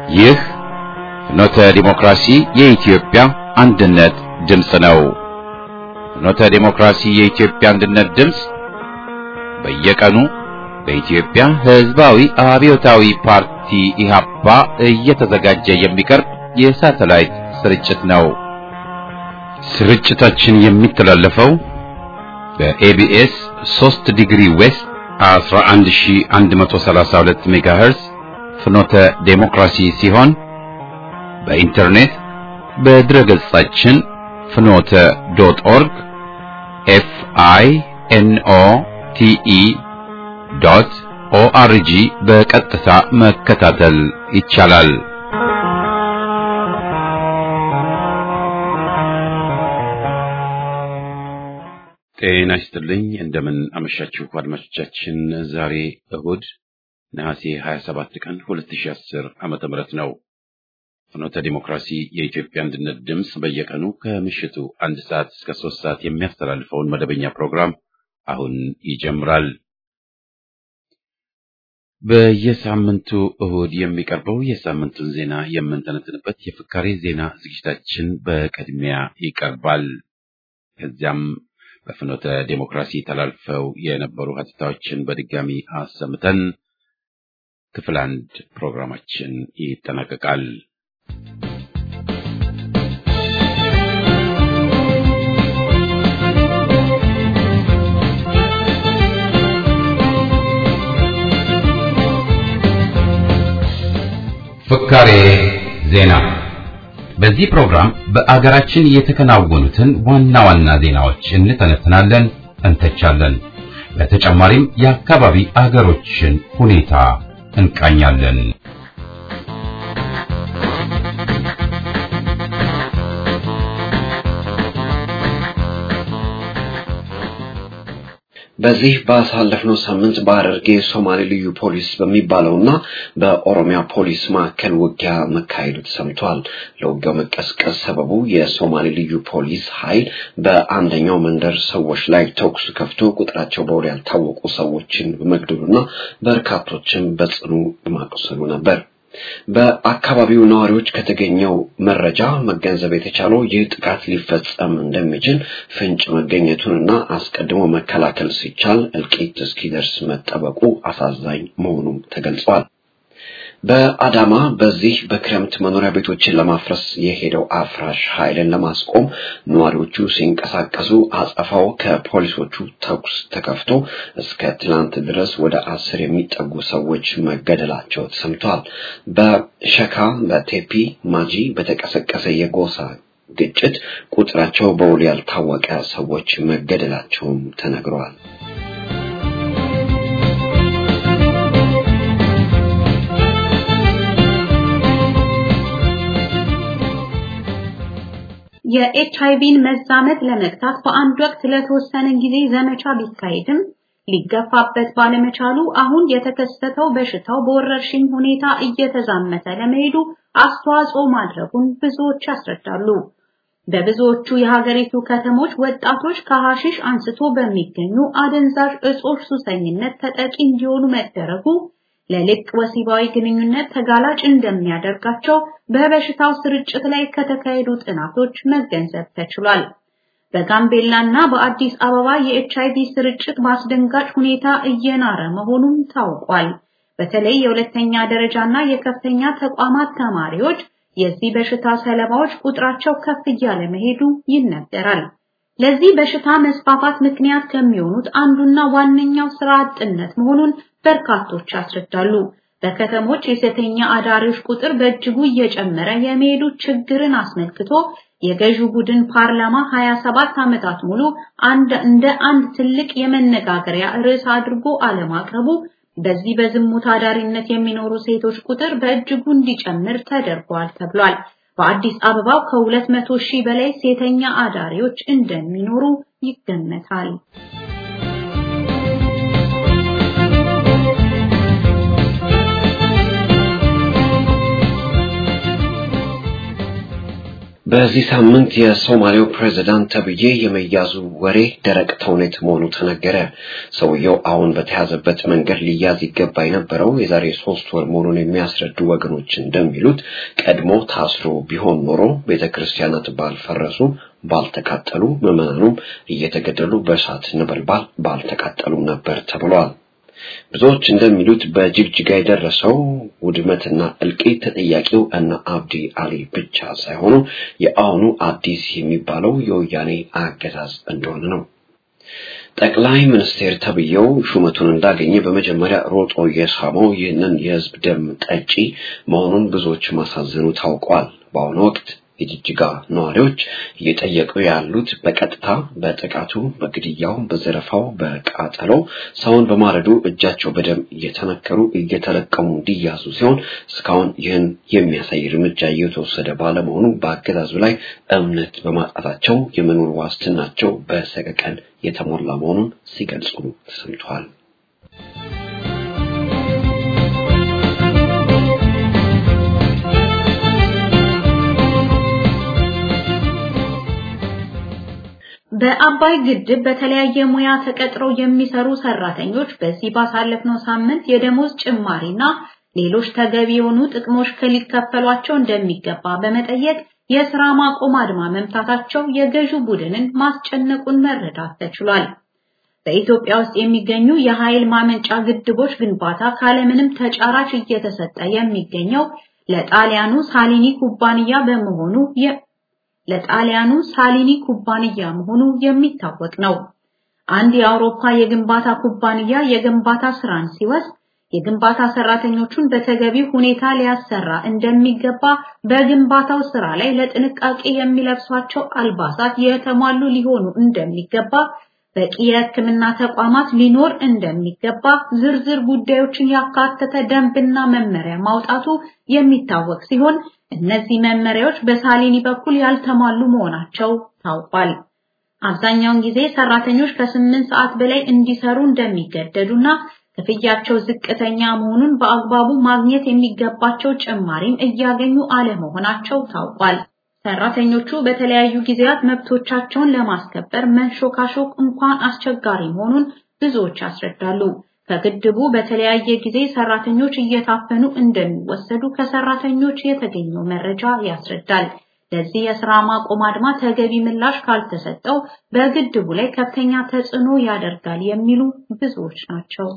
ይህ ፍኖተ ዲሞክራሲ የኢትዮጵያ አንድነት ድምፅ ነው። ፍኖተ ዲሞክራሲ የኢትዮጵያ አንድነት ድምፅ በየቀኑ በኢትዮጵያ ሕዝባዊ አብዮታዊ ፓርቲ ኢህአፓ እየተዘጋጀ የሚቀርብ የሳተላይት ስርጭት ነው። ስርጭታችን የሚተላለፈው በኤቢኤስ 3 ዲግሪ ዌስት 11132 ሜጋሄርዝ ፍኖተ ዴሞክራሲ ሲሆን በኢንተርኔት በድረገጻችን ፍኖተ ዶት ኦርግ ኤፍ አይ ኤን ኦ ቲ ኢ ዶት ኦአርጂ በቀጥታ መከታተል ይቻላል። ጤና ይስጥልኝ። እንደምን አመሻችሁ አድማጮቻችን። ዛሬ እሁድ ነሐሴ 27 ቀን 2010 ዓመተ ምህረት ነው። ፍኖተ ዲሞክራሲ የኢትዮጵያ አንድነት ድምፅ በየቀኑ ከምሽቱ አንድ ሰዓት እስከ ሶስት ሰዓት የሚያስተላልፈውን መደበኛ ፕሮግራም አሁን ይጀምራል። በየሳምንቱ እሁድ የሚቀርበው የሳምንቱን ዜና የምንተነትንበት የፍካሬ ዜና ዝግጅታችን በቅድሚያ ይቀርባል። ከዚያም በፍኖተ ዴሞክራሲ ተላልፈው የነበሩ ሀተታዎችን በድጋሚ አሰምተን ክፍል አንድ ፕሮግራማችን ይጠናቀቃል። ፍካሬ ዜና። በዚህ ፕሮግራም በአገራችን የተከናወኑትን ዋና ዋና ዜናዎች እንተነትናለን፣ እንተቻለን። በተጨማሪም የአካባቢ አገሮችን ሁኔታ እንቃኛለን። በዚህ ባሳለፍነው ሳምንት በሐረርጌ ሶማሌ ልዩ ፖሊስ በሚባለውና በኦሮሚያ ፖሊስ መካከል ውጊያ መካሄዱ ተሰምቷል። ለውጊያው መቀስቀስ ሰበቡ የሶማሌ ልዩ ፖሊስ ኃይል በአንደኛው መንደር ሰዎች ላይ ተኩስ ከፍቶ ቁጥራቸው በውል ያልታወቁ ሰዎችን በመግደሉና በርካቶችን በጽኑ ማቁሰሉ ነበር። በአካባቢው ነዋሪዎች ከተገኘው መረጃ መገንዘብ የተቻለው ይህ ጥቃት ሊፈጸም እንደሚችል ፍንጭ መገኘቱንና አስቀድሞ መከላከል ሲቻል እልቂት እስኪደርስ መጠበቁ አሳዛኝ መሆኑም ተገልጿል። በአዳማ በዚህ በክረምት መኖሪያ ቤቶችን ለማፍረስ የሄደው አፍራሽ ኃይልን ለማስቆም ነዋሪዎቹ ሲንቀሳቀሱ አጸፋው ከፖሊሶቹ ተኩስ ተከፍቶ እስከ ትላንት ድረስ ወደ አስር የሚጠጉ ሰዎች መገደላቸው ተሰምቷል። በሸካ በቴፒ ማጂ በተቀሰቀሰ የጎሳ ግጭት ቁጥራቸው በውል ያልታወቀ ሰዎች መገደላቸውም ተነግረዋል። የኤች አይቪን መዛመት ለመግታት በአንድ ወቅት ለተወሰነ ጊዜ ዘመቻ ቢካሄድም ሊገፋበት ባለመቻሉ አሁን የተከሰተው በሽታው በወረርሽኝ ሁኔታ እየተዛመተ ለመሄዱ አስተዋጽኦ ማድረጉን ብዙዎች ያስረዳሉ። በብዙዎቹ የሀገሪቱ ከተሞች ወጣቶች ከሐሺሽ አንስቶ በሚገኙ አደንዛዥ እጾች ሱሰኝነት ተጠቂ እንዲሆኑ መደረጉ ለልቅ ወሲባዊ ግንኙነት ተጋላጭ እንደሚያደርጋቸው በበሽታው ስርጭት ላይ ከተካሄዱ ጥናቶች መገንዘብ ተችሏል። በጋምቤላና በአዲስ አበባ የኤች አይቪ ስርጭት በአስደንጋጭ ሁኔታ እየናረ መሆኑም ታውቋል። በተለይ የሁለተኛ ደረጃና የከፍተኛ ተቋማት ተማሪዎች የዚህ በሽታ ሰለባዎች ቁጥራቸው ከፍ እያለ መሄዱ ይነገራል። ለዚህ በሽታ መስፋፋት ምክንያት ከሚሆኑት አንዱና ዋነኛው ስራ አጥነት መሆኑን በርካቶች ያስረዳሉ። በከተሞች የሴተኛ አዳሪዎች ቁጥር በእጅጉ እየጨመረ የመሄዱ ችግርን አስመልክቶ የገዢው ቡድን ፓርላማ 27 ዓመታት ሙሉ አንድ እንደ አንድ ትልቅ የመነጋገሪያ ርዕስ አድርጎ አለማቅረቡ በዚህ በዝሙት አዳሪነት የሚኖሩ ሴቶች ቁጥር በእጅጉ እንዲጨምር ተደርጓል ተብሏል። በአዲስ አበባው ከሁለት መቶ ሺህ በላይ ሴተኛ አዳሪዎች እንደሚኖሩ ይገመታል። በዚህ ሳምንት የሶማሌው ፕሬዝዳንት ተብዬ የመያዙ ወሬ ደረቅ ተውኔት መሆኑ ተነገረ። ሰውየው አሁን በተያዘበት መንገድ ሊያዝ ይገባ የነበረው የዛሬ ሶስት ወር መሆኑን የሚያስረዱ ወገኖች እንደሚሉት ቀድሞ ታስሮ ቢሆን ኖሮ ቤተ ክርስቲያናት ባልፈረሱ፣ ባልተቃጠሉ፣ ምዕመናኑም እየተገደሉ በእሳት ነበልባል ባልተቃጠሉም ነበር ተብሏል። ብዙዎች እንደሚሉት በጅግጅጋ የደረሰው ውድመትና እልቂት ተጠያቂው እነ አብዲ አሊ ብቻ ሳይሆኑ የአሁኑ አዲስ የሚባለው የወያኔ አገዛዝ እንደሆነ ነው። ጠቅላይ ሚኒስቴር ተብዬው ሹመቱን እንዳገኘ በመጀመሪያ ሮጦ የሳመው ይህንን የሕዝብ ደም ጠጪ መሆኑን ብዙዎች ማሳዘኑ ታውቋል። በአሁኑ ወቅት የጅጅጋ ነዋሪዎች እየጠየቁ ያሉት በቀጥታ በጥቃቱ፣ በግድያው፣ በዘረፋው፣ በቃጠሎ ሰውን በማረዱ እጃቸው በደም እየተነከሩ እየተለቀሙ እንዲያዙ ሲሆን እስካሁን ይህን የሚያሳይ እርምጃ እየተወሰደ ባለመሆኑ በአገዛዙ ላይ እምነት በማጣታቸው የመኖር ዋስትናቸው በሰቀቀን የተሞላ መሆኑን ሲገልጹ ተሰምተዋል። በአባይ ግድብ በተለያየ ሙያ ተቀጥረው የሚሰሩ ሰራተኞች በዚህ ባሳለፍነው ሳምንት የደሞዝ ጭማሪና ሌሎች ተገቢ የሆኑ ጥቅሞች ሊከፈሏቸው እንደሚገባ በመጠየቅ የስራ ማቆም አድማ መምታታቸው የገዢው ቡድንን ማስጨነቁን መረዳት ተችሏል። በኢትዮጵያ ውስጥ የሚገኙ የኃይል ማመንጫ ግድቦች ግንባታ ካለምንም ተጫራች እየተሰጠ የሚገኘው ለጣሊያኑ ሳሊኒ ኩባንያ በመሆኑ ለጣሊያኑ ሳሊኒ ኩባንያ መሆኑ የሚታወቅ ነው። አንድ የአውሮፓ የግንባታ ኩባንያ የግንባታ ስራን ሲወስድ የግንባታ ሰራተኞቹን በተገቢ ሁኔታ ሊያሰራ እንደሚገባ በግንባታው ስራ ላይ ለጥንቃቄ የሚለብሷቸው አልባሳት የተሟሉ ሊሆኑ እንደሚገባ በቂ የሕክምና ተቋማት ሊኖር እንደሚገባ ዝርዝር ጉዳዮችን ያካተተ ደንብና መመሪያ ማውጣቱ የሚታወቅ ሲሆን እነዚህ መመሪያዎች በሳሊኒ በኩል ያልተሟሉ መሆናቸው ታውቋል። አብዛኛውን ጊዜ ሰራተኞች ከስምንት ሰዓት በላይ እንዲሰሩ እንደሚገደዱና ክፍያቸው ዝቅተኛ መሆኑን በአግባቡ ማግኘት የሚገባቸው ጭማሪም እያገኙ አለመሆናቸው ታውቋል። ሰራተኞቹ በተለያዩ ጊዜያት መብቶቻቸውን ለማስከበር መንሾካሾክ እንኳን አስቸጋሪ መሆኑን ብዙዎች ያስረዳሉ። ከግድቡ በተለያየ ጊዜ ሰራተኞች እየታፈኑ እንደሚወሰዱ ከሰራተኞች የተገኘው መረጃ ያስረዳል። ለዚህ የስራ ማቆም አድማ ተገቢ ምላሽ ካልተሰጠው በግድቡ ላይ ከፍተኛ ተጽዕኖ ያደርጋል የሚሉ ብዙዎች ናቸው።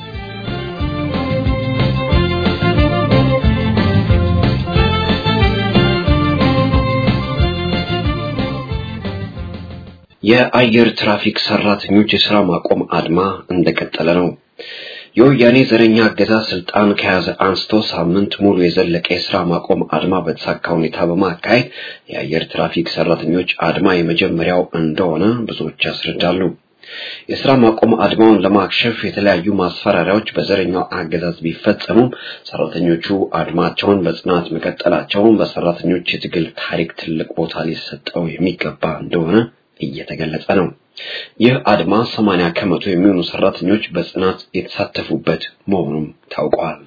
የአየር ትራፊክ ሰራተኞች የስራ ማቆም አድማ እንደቀጠለ ነው። የወያኔ ዘረኛ አገዛዝ ስልጣን ከያዘ አንስቶ ሳምንት ሙሉ የዘለቀ የስራ ማቆም አድማ በተሳካ ሁኔታ በማካሄድ የአየር ትራፊክ ሰራተኞች አድማ የመጀመሪያው እንደሆነ ብዙዎች ያስረዳሉ። የስራ ማቆም አድማውን ለማክሸፍ የተለያዩ ማስፈራሪያዎች በዘረኛው አገዛዝ ቢፈጸሙም ሰራተኞቹ አድማቸውን በጽናት መቀጠላቸውን በሰራተኞች የትግል ታሪክ ትልቅ ቦታ ሊሰጠው የሚገባ እንደሆነ እየተገለጸ ነው። ይህ አድማ 80 ከመቶ የሚሆኑ ሰራተኞች በጽናት የተሳተፉበት መሆኑም ታውቋል።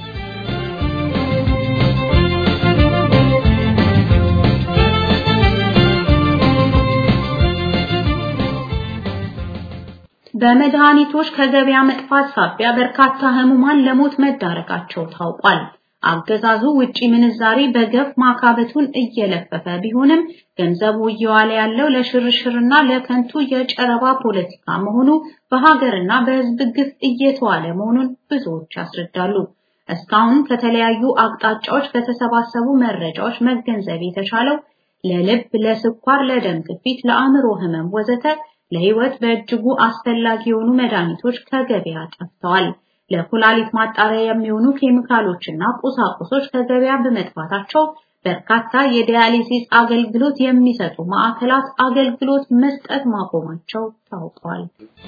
በመድኃኒቶች ከገበያ መጥፋት ሳቢያ በርካታ ህሙማን ለሞት መዳረጋቸው ታውቋል። አገዛዙ ውጪ ምንዛሬ በገፍ ማካበቱን እየለፈፈ ቢሆንም ገንዘቡ እየዋለ ያለው ለሽርሽርና ለከንቱ የጨረባ ፖለቲካ መሆኑ በሀገርና በህዝብ ግፍ እየተዋለ መሆኑን ብዙዎች ያስረዳሉ። እስካሁን ከተለያዩ አቅጣጫዎች ከተሰባሰቡ መረጃዎች መገንዘብ የተቻለው ለልብ፣ ለስኳር፣ ለደም ግፊት፣ ለአእምሮ ህመም ወዘተ ለህይወት በእጅጉ አስፈላጊ የሆኑ መድኃኒቶች ከገበያ ጠፍተዋል። ለኩላሊት ማጣሪያ የሚሆኑ ኬሚካሎችና ቁሳቁሶች ከገበያ በመጥፋታቸው በርካታ የዲያሊሲስ አገልግሎት የሚሰጡ ማዕከላት አገልግሎት መስጠት ማቆማቸው ታውቋል።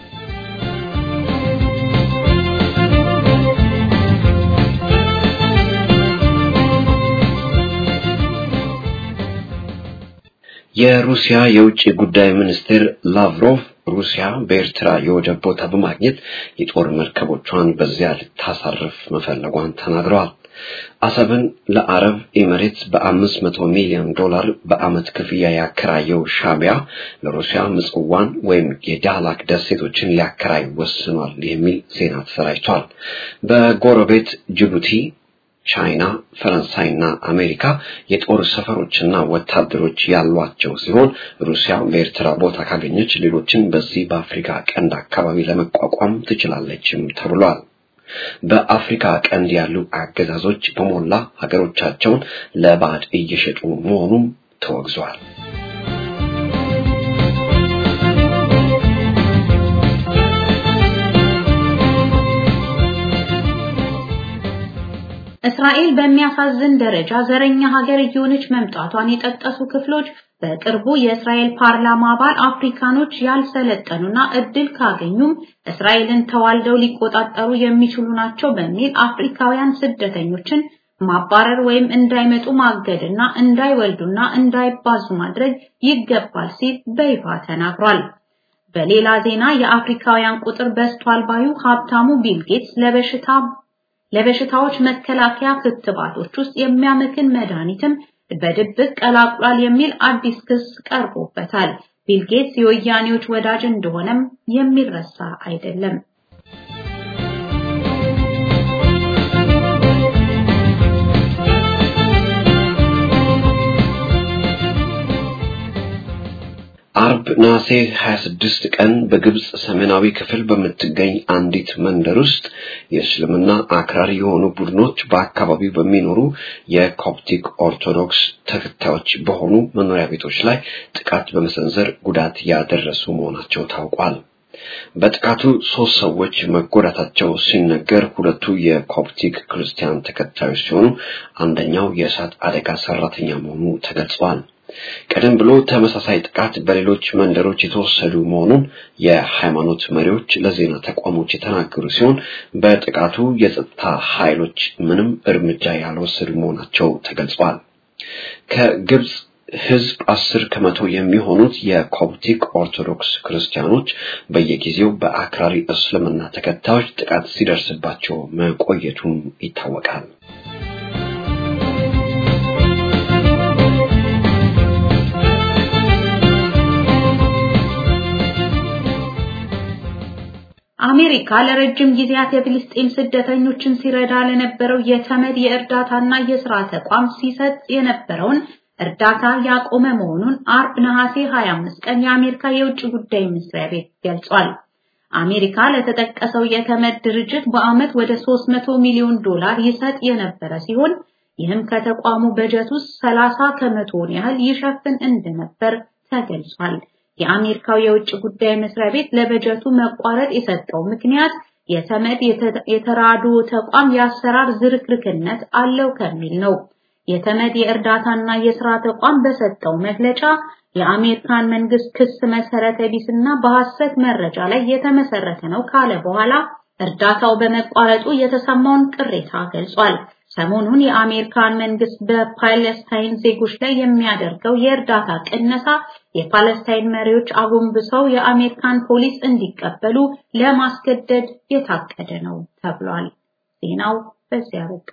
የሩሲያ የውጭ ጉዳይ ሚኒስትር ላቭሮቭ ሩሲያ በኤርትራ የወደብ ቦታ በማግኘት የጦር መርከቦቿን በዚያ ልታሳርፍ መፈለጓን ተናግረዋል። አሰብን ለአረብ ኤሚሬትስ በአምስት መቶ ሚሊዮን ዶላር በዓመት ክፍያ ያከራየው ሻቢያ ለሩሲያ ምጽዋን ወይም የዳህላክ ደሴቶችን ሊያከራይ ወስኗል የሚል ዜና ተሰራጭቷል። በጎረቤት ጅቡቲ ቻይና፣ ፈረንሳይና አሜሪካ የጦር ሰፈሮችና ወታደሮች ያሏቸው ሲሆን ሩሲያ በኤርትራ ቦታ ካገኘች ሌሎችን በዚህ በአፍሪካ ቀንድ አካባቢ ለመቋቋም ትችላለችም ተብሏል። በአፍሪካ ቀንድ ያሉ አገዛዞች በሞላ ሀገሮቻቸውን ለባዕድ እየሸጡ መሆኑም ተወግዟል። እስራኤል በሚያሳዝን ደረጃ ዘረኛ ሀገር እየሆነች መምጣቷን የጠቀሱ ክፍሎች በቅርቡ የእስራኤል ፓርላማ አባል አፍሪካኖች ያልሰለጠኑና እድል ካገኙም እስራኤልን ተዋልደው ሊቆጣጠሩ የሚችሉ ናቸው በሚል አፍሪካውያን ስደተኞችን ማባረር ወይም እንዳይመጡ ማገድና እንዳይወልዱና እንዳይባዙ ማድረግ ይገባል ሲል በይፋ ተናግሯል። በሌላ ዜና የአፍሪካውያን ቁጥር በዝቷል ባዩ ሀብታሙ ቢል ጌትስ ለበሽታ ለበሽታዎች መከላከያ ክትባቶች ውስጥ የሚያመክን መድኃኒትም በድብቅ ቀላቅሏል የሚል አዲስ ክስ ቀርቦበታል። ቢል ጌትስ የወያኔዎች ወዳጅ እንደሆነም የሚረሳ አይደለም። አርብ ነሐሴ 26 ቀን በግብጽ ሰሜናዊ ክፍል በምትገኝ አንዲት መንደር ውስጥ የእስልምና አክራሪ የሆኑ ቡድኖች በአካባቢው በሚኖሩ የኮፕቲክ ኦርቶዶክስ ተከታዮች በሆኑ መኖሪያ ቤቶች ላይ ጥቃት በመሰንዘር ጉዳት ያደረሱ መሆናቸው ታውቋል። በጥቃቱ ሶስት ሰዎች መጎዳታቸው ሲነገር ሁለቱ የኮፕቲክ ክርስቲያን ተከታዮች ሲሆኑ አንደኛው የእሳት አደጋ ሰራተኛ መሆኑ ተገልጿል። ቀደም ብሎ ተመሳሳይ ጥቃት በሌሎች መንደሮች የተወሰዱ መሆኑን የሃይማኖት መሪዎች ለዜና ተቋሞች የተናገሩ ሲሆን በጥቃቱ የጸጥታ ኃይሎች ምንም እርምጃ ያልወሰዱ መሆናቸው ተገልጿል። ከግብጽ ሕዝብ አስር ከመቶ የሚሆኑት የኮፕቲክ ኦርቶዶክስ ክርስቲያኖች በየጊዜው በአክራሪ እስልምና ተከታዮች ጥቃት ሲደርስባቸው መቆየቱም ይታወቃል። አሜሪካ ለረጅም ጊዜያት የፍልስጤም ስደተኞችን ሲረዳ ለነበረው የተመድ የእርዳታና የሥራ ተቋም ሲሰጥ የነበረውን እርዳታ ያቆመ መሆኑን አርብ ነሐሴ 25 ቀን የአሜሪካ የውጭ ጉዳይ መስሪያ ቤት ገልጿል። አሜሪካ ለተጠቀሰው የተመድ ድርጅት በዓመት ወደ 300 ሚሊዮን ዶላር ይሰጥ የነበረ ሲሆን ይህም ከተቋሙ በጀት ውስጥ 30 ከመቶውን ያህል ይሸፍን እንደነበር ተገልጿል። የአሜሪካው የውጭ ጉዳይ መስሪያ ቤት ለበጀቱ መቋረጥ የሰጠው ምክንያት የተመድ የተራድኦ ተቋም የአሰራር ዝርክርክነት አለው ከሚል ነው። የተመድ የእርዳታና የሥራ ተቋም በሰጠው መግለጫ የአሜሪካን መንግስት ክስ መሰረተ ቢስና በሐሰት መረጃ ላይ የተመሰረተ ነው ካለ በኋላ እርዳታው በመቋረጡ የተሰማውን ቅሬታ ገልጿል። ሰሞኑን የአሜሪካን መንግስት በፓለስታይን ዜጎች ላይ የሚያደርገው የእርዳታ ቅነሳ የፓለስታይን መሪዎች አጎንብሰው የአሜሪካን ፖሊስ እንዲቀበሉ ለማስገደድ የታቀደ ነው ተብሏል። ዜናው በዚያ በቃ።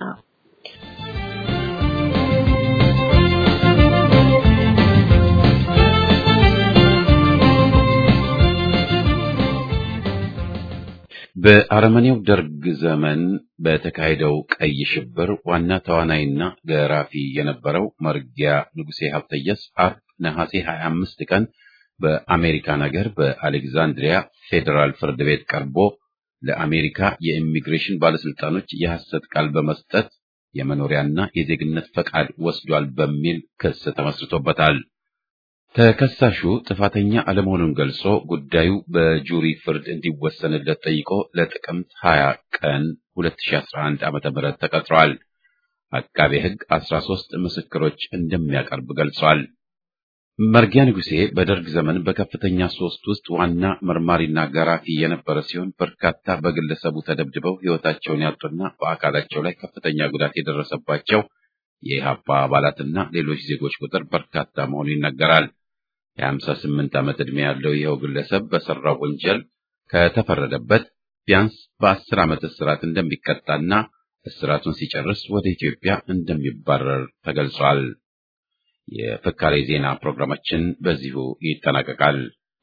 በአረመኔው ደርግ ዘመን በተካሄደው ቀይ ሽብር ዋና ተዋናይና ገራፊ የነበረው መርጊያ ንጉሴ ሀብተየስ አርብ ነሐሴ 25 ቀን በአሜሪካን ሀገር በአሌክዛንድሪያ ፌዴራል ፍርድ ቤት ቀርቦ ለአሜሪካ የኢሚግሬሽን ባለስልጣኖች የሐሰት ቃል በመስጠት የመኖሪያና የዜግነት ፈቃድ ወስዷል በሚል ክስ ተመስርቶበታል። ተከሳሹ ጥፋተኛ አለመሆኑን ገልጾ ጉዳዩ በጁሪ ፍርድ እንዲወሰንለት ጠይቆ ለጥቅምት 20 ቀን 2011 ዓ.ም ተቀጥሯል። አቃቤ ሕግ 13 ምስክሮች እንደሚያቀርብ ገልጿል። መርጊያ ንጉሴ በደርግ ዘመን በከፍተኛ ሶስት ውስጥ ዋና መርማሪና ገራፊ የነበረ ሲሆን በርካታ በግለሰቡ ተደብድበው ሕይወታቸውን ያጡና በአካላቸው ላይ ከፍተኛ ጉዳት የደረሰባቸው የኢህአፓ አባላትና ሌሎች ዜጎች ቁጥር በርካታ መሆኑ ይነገራል። የሀምሳ ስምንት ዓመት ዕድሜ ያለው ይኸው ግለሰብ በሰራው ወንጀል ከተፈረደበት ቢያንስ በአስር ዓመት እስራት እንደሚቀጣና እስራቱን ሲጨርስ ወደ ኢትዮጵያ እንደሚባረር ተገልጿል። የፍካሬ ዜና ፕሮግራማችን በዚሁ ይጠናቀቃል።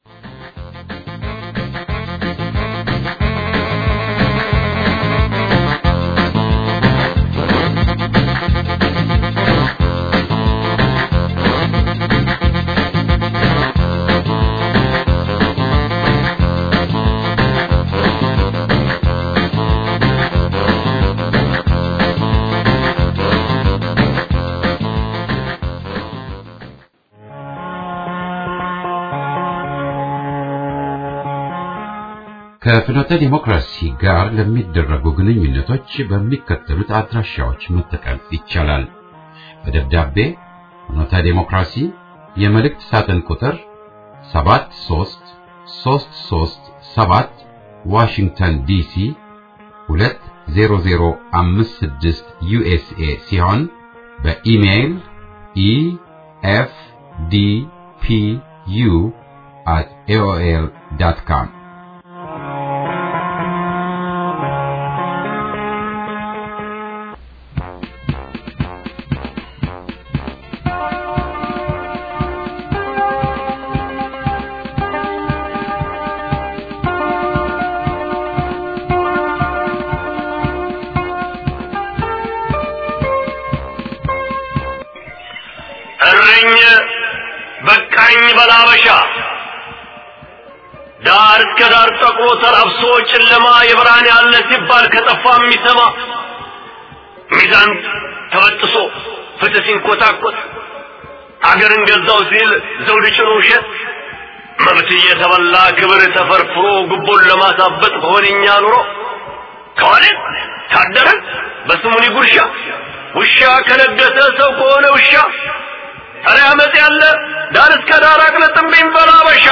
ከፍኖተ ዲሞክራሲ ጋር ለሚደረጉ ግንኙነቶች በሚከተሉት አድራሻዎች መጠቀም ይቻላል። በደብዳቤ ፍኖተ ዲሞክራሲ የመልእክት ሳጥን ቁጥር 73337 ዋሽንግተን ዲሲ 20056 ዩኤስኤ ሲሆን በኢሜይል ኢኤፍዲፒዩ at aol.com እረኝ በቃኝ በላበሻ ዳር እስከ ዳር ጠቁሮ ተራብሶ ጨለማ የብርሃን ያለ ሲባል ከጠፋ የሚሰማ ሚዛን ተበጥሶ ፍትህ ሲንኮታኮት አገርን ገዛው ሲል ዘውድ ጭኖ ውሸት መብት እየተበላ ክብር ተፈርፍሮ ጉቦን ለማሳበጥ በሆነኛ ኑሮ ከዋለ ታደረ በስሙኒ ጉርሻ ውሻ ከነገሰ ሰው ከሆነ ውሻ ኧረ አመፅ ያለ ዳር እስከ ዳር አቅለጥምብኝ በላበሻ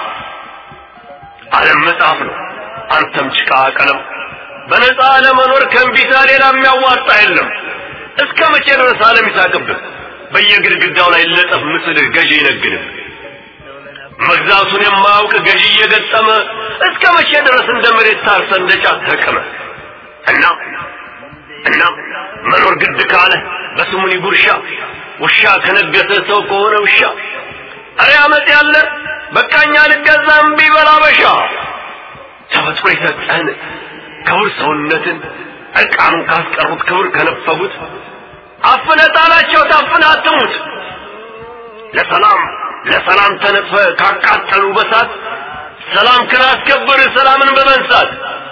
ዓለም መጽሐፍ ነው አንተም ጭቃ ቀለም በነፃ ለመኖር ከእንቢታ ሌላ የሚያዋጣ የለም እስከ መቼ ድረስ ዓለም ይሳቅብህ በየግድግዳው ላይ ለጠፍ ምስልህ ገዢ ይነግድህ መግዛቱን የማያውቅ ገዢ እየገጠመ እስከ መቼ ድረስ እንደ መሬት ታርሰ እንደ ጫት ተቀመ እና እና መኖር ግድ ካለ በስሙኒ ጉርሻ ውሻ ከነገሰ ሰው ከሆነ ውሻ አረ አመፅ ያለ በቃኛ ልገዛም ቢበላ በሻ ተፈጥሮ የሰጠህን ክቡር ሰውነትን እርቃኑን ካስቀሩት ክብር ከነፈጉት አፍነ ጣላቸው ታፍነ አትሙት ለሰላም ለሰላም ተነጥፈ ካቃጠሉ በሳት ሰላም ክላስከብር ሰላምን በመንሳት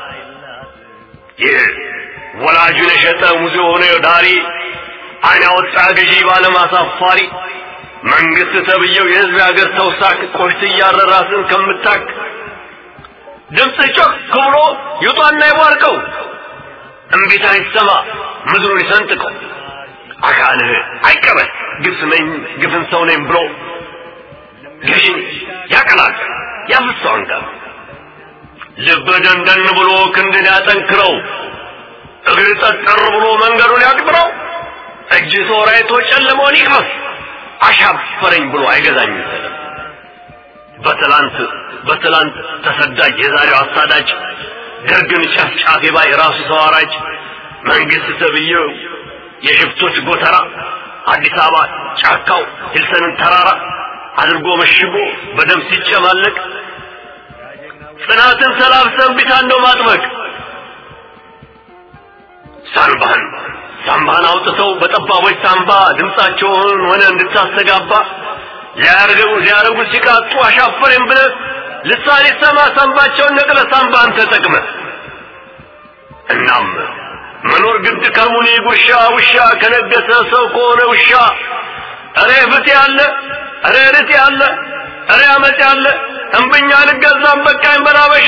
ይህ ወላጁን የሸጠ ሙዚ የሆነ ዳሪ አይን ያወጣ ገዢ ባለም አሳፋሪ መንግስት ተብየው የህዝብ የሀገር ተውሳክ ቆሽት እያረራስን ከምታክ ድምፅ ጮክ ብሎ ይውጣና ይቧርቀው እምቢታ ይሰማ ምድሩን ይሰንጥቀው አካልህ አይቀበል ግብስ ነኝ ግፍን ሰው ነኝ ብሎ ገዢን ያቀላል ያፍሰው አንጋር ልብ ደንደን ብሎ ክንድን ያጠንክረው እግር ጠጠር ብሎ መንገዱን ያቅጥረው እጅ ሶራይቶ ጨለመውን ይቅመስ አሻፈረኝ ብሎ አይገዛኝም ሰለም በትላንት በትላንት ተሰዳጅ የዛሬው አሳዳጅ ደርግን ጨፍጫፊ ባይ ራሱ ሰው አራጅ መንግስት ተብዬው የሽፍቶች ጎተራ አዲስ አበባ ጫካው ሂልሰንን ተራራ አድርጎ መሽጎ በደም ሲጨማለቅ ጽናትን ሰላብሰን ቢታን ነው ማጥበቅ ሳንባህን ሳምባህን አውጥተው በጠባቦች ሳምባ ድምፃቸውን ሆነ እንድታስተጋባ ሊያርገው ሊያረጉ ሲቃጡ አሻፈሬም ብለ ልሳን ይሰማ ሳምባቸውን ነቅለ ሳምባህን ተጠቅመ እናም መኖር ግድ ከሙኒ ጉርሻ ውሻ ከነገሰ ሰው ከሆነ ውሻ እሬ ፍት ያለ እሬ ርት ያለ እሬ አመፅ ያለ እምብኛ ልገዛም በቃኝ በላበሻ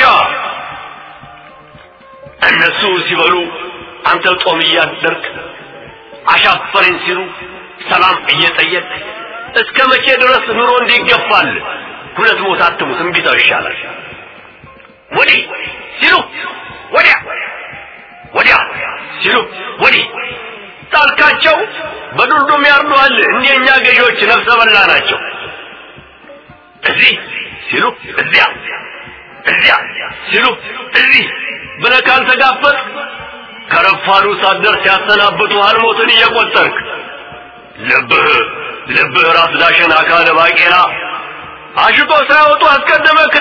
እነሱ ሲበሉ አንተ ጦም እያደርክ አሻፈረኝ ሲሉ ሰላም እየጠየቅ እስከ መቼ ድረስ ኑሮ እንዲገፋል ሁለት ሞት አትሙት እምቢታው ይሻላል ወዲህ ሲሉ ወዲያ ወዲያ ሲሉ ወዲህ ጣልካቸው በዱልዱም ያርዱሃል እንደኛ ገዢዎች ነፍሰ በላ ናቸው እዚህ ሲሉ እዚያ እዚያ ሲሉ እዚህ ብለህ ካልተጋፈጥ ከረፋዱ ሳትደርስ ሲያሰናብቱሃል ሞትን እየቆጠርክ ልብህ ልብህ ራስ ዳሸን አካለ ባቄላ አሽቶ ሳይወጡ አስቀደመክ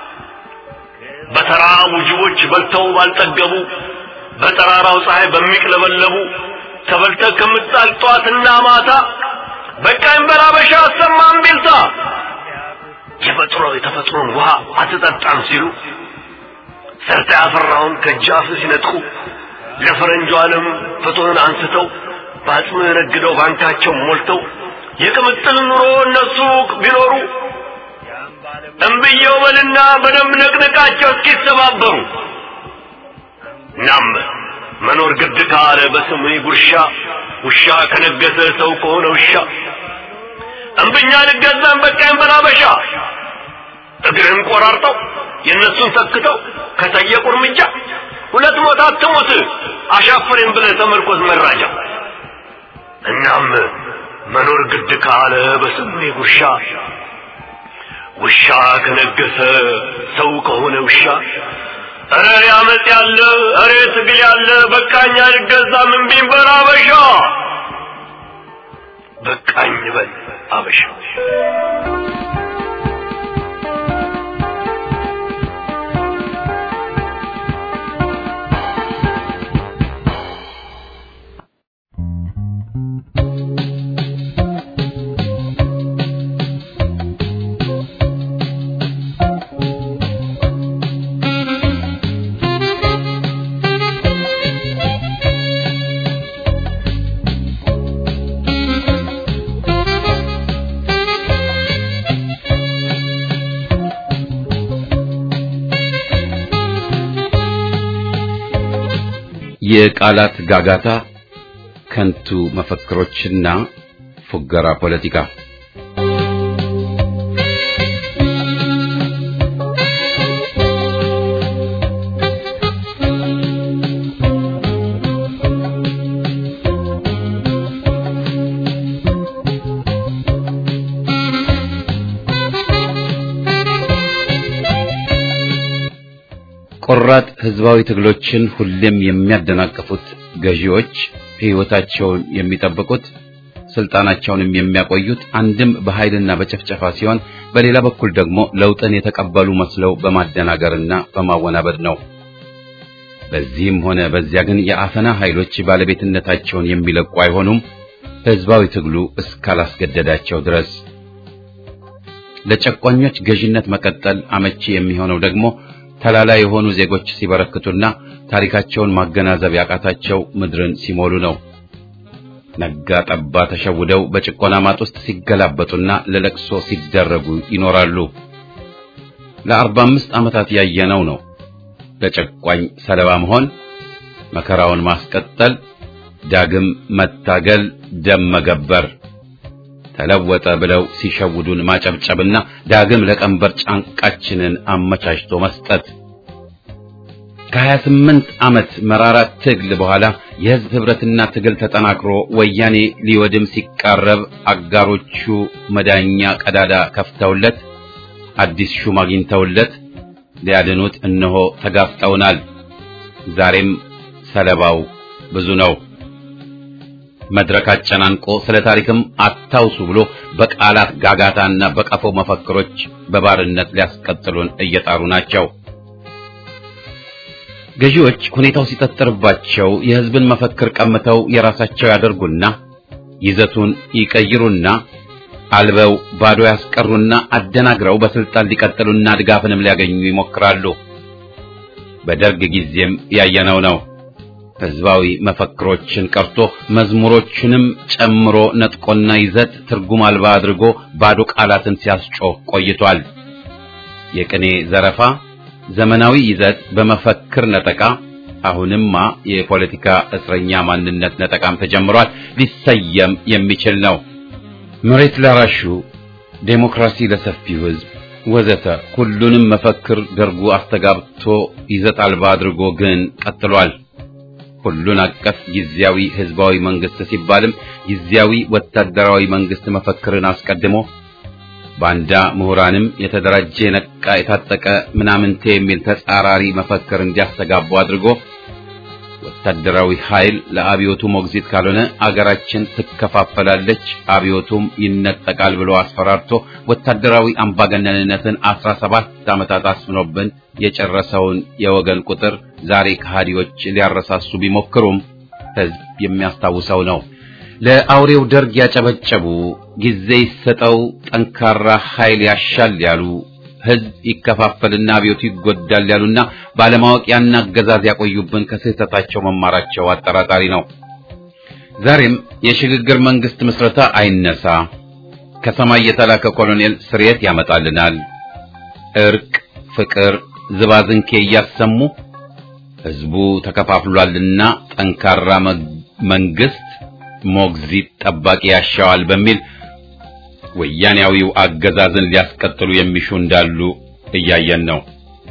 በተራቡ ጅቦች በልተው ባልጠገቡ በጠራራው ፀሐይ በሚቅለበለቡ ተበልተህ ከምጣል ጧትና ማታ በቃኝ በላበሻ አሰማም ቢልታ የፈጥሮ የተፈጥሮን ውሃ አትጠጣም ሲሉ ሰርተ ያፈራውን ከጃፍ ሲነጥቁ ለፈረንጁ ዓለም ፍትህን አንስተው በአጽሙ የነግደው ባንካቸው ሞልተው የቅምጥል ኑሮ እነሱ ቢኖሩ እምብየው በልና በደንብ ነቅነቃቸው እስኪተባበሩ እናም መኖር ግድ ካለ በስም ጉርሻ ውሻ ከነገሰ ሰው ከሆነ ውሻ እምብኛ ልገዛን በቃኝ በላበሻ እግርህን ቆራርጠው የእነሱን ተክተው ከጠየቁ እርምጃ ሁለት ሞት አትሙት አሻፍሬን ብለህ ተመርኮዝ መራጃ እናም መኖር ግድ ካለ በስሜ ጉርሻ ውሻ ከነገሰ ሰው ከሆነ ውሻ እረ ያመጽ ያለ እረ ትግል ያለ በቃኝ አልገዛም እምቢኝ በል አበሻ በቃኝ በል አበሻ የቃላት ጋጋታ፣ ከንቱ መፈክሮችና ፉገራ ፖለቲካ ቆራጥ ህዝባዊ ትግሎችን ሁሌም የሚያደናቅፉት ገዢዎች ሕይወታቸውን የሚጠብቁት ስልጣናቸውንም የሚያቆዩት አንድም በኃይልና በጨፍጨፋ ሲሆን በሌላ በኩል ደግሞ ለውጥን የተቀበሉ መስለው በማደናገርና በማወናበድ ነው። በዚህም ሆነ በዚያ ግን የአፈና ኃይሎች ባለቤትነታቸውን የሚለቁ አይሆኑም፣ ህዝባዊ ትግሉ እስካላስገደዳቸው ድረስ። ለጨቋኞች ገዥነት መቀጠል አመቺ የሚሆነው ደግሞ ተላላ የሆኑ ዜጎች ሲበረክቱና ታሪካቸውን ማገናዘብ ያቃታቸው ምድርን ሲሞሉ ነው። ነጋ ጠባ ተሸውደው በጭቆና ማጥ ውስጥ ሲገላበጡና ለለቅሶ ሲደረጉ ይኖራሉ። ለአርባ አምስት ዓመታት ያየነው ነው። ለጨቋኝ ሰለባ መሆን፣ መከራውን ማስቀጠል፣ ዳግም መታገል፣ ደም መገበር፣ ተለወጠ ብለው ሲሸውዱን ማጨብጨብና ዳግም ለቀንበር ጫንቃችንን አመቻችቶ መስጠት። ከሀያ ስምንት ዓመት መራራ ትግል በኋላ የህዝብ ህብረትና ትግል ተጠናክሮ ወያኔ ሊወድም ሲቃረብ አጋሮቹ መዳኛ ቀዳዳ ከፍተውለት አዲስ ሹም አግኝተውለት ሊያድኑት እነሆ ተጋፍጠውናል። ዛሬም ሰለባው ብዙ ነው። መድረክ አጨናንቆ ስለ ታሪክም አታውሱ ብሎ በቃላት ጋጋታና በቀፎ መፈክሮች በባርነት ሊያስቀጥሉን እየጣሩ ናቸው። ገዢዎች ሁኔታው ሲጠጥርባቸው የህዝብን መፈክር ቀምተው የራሳቸው ያደርጉና ይዘቱን ይቀይሩና አልበው ባዶ ያስቀሩና አደናግረው በስልጣን ሊቀጥሉና ድጋፍንም ሊያገኙ ይሞክራሉ። በደርግ ጊዜም ያየነው ነው። ህዝባዊ መፈክሮችን ቀርቶ መዝሙሮቹንም ጨምሮ ነጥቆና ይዘት ትርጉም አልባ አድርጎ ባዶ ቃላትን ሲያስጮህ ቆይቷል። የቅኔ ዘረፋ፣ ዘመናዊ ይዘት በመፈክር ነጠቃ፣ አሁንማ የፖለቲካ እስረኛ ማንነት ነጠቃም ተጀምሯል። ሊሰየም የሚችል ነው። መሬት ላራሹ፣ ዴሞክራሲ ለሰፊው ህዝብ ወዘተ ሁሉንም መፈክር ደርጉ አስተጋብቶ ይዘት አልባ አድርጎ ግን ቀጥሏል። ሁሉን አቀፍ ጊዜያዊ ህዝባዊ መንግስት ሲባልም ጊዜያዊ ወታደራዊ መንግስት መፈክርን አስቀድሞ ባንዳ ምሁራንም የተደራጀ የነቃ የታጠቀ ምናምንቴ የሚል ተጻራሪ መፈክር እንዲያስተጋቡ አድርጎ ወታደራዊ ኃይል ለአብዮቱ ሞግዚት ካልሆነ አገራችን ትከፋፈላለች፣ አብዮቱም ይነጠቃል ብሎ አስፈራርቶ ወታደራዊ አምባገነንነትን አስራ ሰባት ዓመታት አስፍኖብን የጨረሰውን የወገን ቁጥር ዛሬ ከሃዲዎች ሊያረሳሱ ቢሞክሩም ሕዝብ የሚያስታውሰው ነው። ለአውሬው ደርግ ያጨበጨቡ፣ ጊዜ ይሰጠው፣ ጠንካራ ኃይል ያሻል ያሉ ሕዝብ ይከፋፈልና አብዮቱ ይጎዳል ያሉና ባለማወቅ ያን አገዛዝ ያቆዩብን ከስህተታቸው መማራቸው አጠራጣሪ ነው። ዛሬም የሽግግር መንግስት ምስረታ አይነሳ፣ ከሰማይ የተላከ ኮሎኔል ስርየት ያመጣልናል፣ እርቅ፣ ፍቅር፣ ዝባዝንኬ እያሰሙ ሕዝቡ ተከፋፍሏልና ጠንካራ መንግስት ሞግዚት ጠባቂ ያሻዋል በሚል ወያኔያዊው አገዛዝን ሊያስቀጥሉ የሚሹ እንዳሉ እያየን ነው።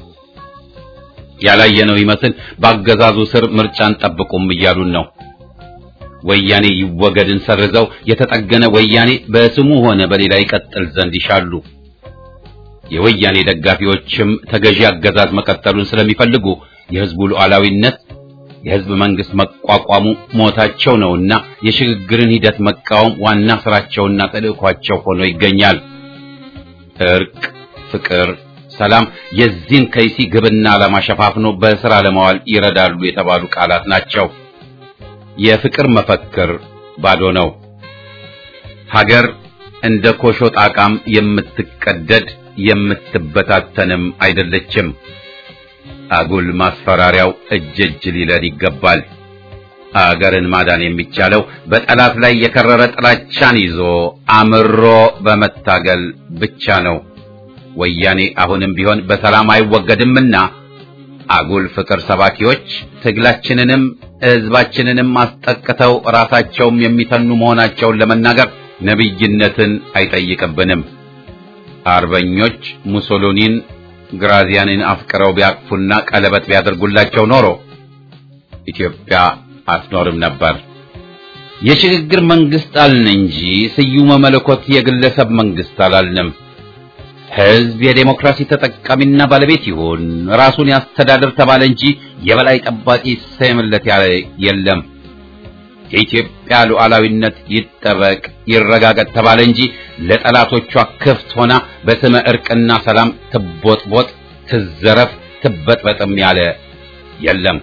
ያላየነው ይመስል በአገዛዙ ስር ምርጫን ጠብቁም እያሉን ነው። ወያኔ ይወገድን ሰርዘው የተጠገነ ወያኔ በስሙ ሆነ በሌላ ይቀጥል ዘንድ ይሻሉ። የወያኔ ደጋፊዎችም ተገዢ አገዛዝ መቀጠሉን ስለሚፈልጉ የህዝቡ ሉዓላዊነት የህዝብ መንግስት መቋቋሙ ሞታቸው ነውና የሽግግርን ሂደት መቃወም ዋና ስራቸውና ተልእኳቸው ሆኖ ይገኛል። እርቅ፣ ፍቅር፣ ሰላም የዚህን ከይሲ ግብና ዓላማ ሸፋፍኖ በስራ ለማዋል ይረዳሉ የተባሉ ቃላት ናቸው። የፍቅር መፈክር ባዶ ነው። ሀገር እንደ ኮሾ ጣቃም የምትቀደድ የምትበታተንም አይደለችም። አጉል ማስፈራሪያው እጅ እጅ ሊለን ይገባል። አገርን ማዳን የሚቻለው በጠላት ላይ የከረረ ጥላቻን ይዞ አምሮ በመታገል ብቻ ነው። ወያኔ አሁንም ቢሆን በሰላም አይወገድምና አጉል ፍቅር ሰባኪዎች ትግላችንንም ሕዝባችንንም አስጠቅተው ራሳቸውም የሚተኑ መሆናቸውን ለመናገር ነቢይነትን አይጠይቅብንም። አርበኞች ሙሶሎኒን ግራዚያንን አፍቅረው ቢያቅፉና ቀለበት ቢያደርጉላቸው ኖሮ ኢትዮጵያ አትኖርም ነበር። የሽግግር መንግስት አልን እንጂ ስዩመ መለኮት የግለሰብ መንግስት አላልንም። ሕዝብ የዴሞክራሲ ተጠቃሚና ባለቤት ይሁን፣ ራሱን ያስተዳድር ተባለ እንጂ የበላይ ጠባቂ ሰየምለት ያለ የለም። የኢትዮጵያ ሉዓላዊነት ይጠበቅ ይረጋገጥ ተባለ እንጂ ለጠላቶቿ ክፍት ሆና በስመ እርቅና ሰላም ትቦጥቦጥ፣ ትዘረፍ፣ ትበጥበጥም ያለ የለም።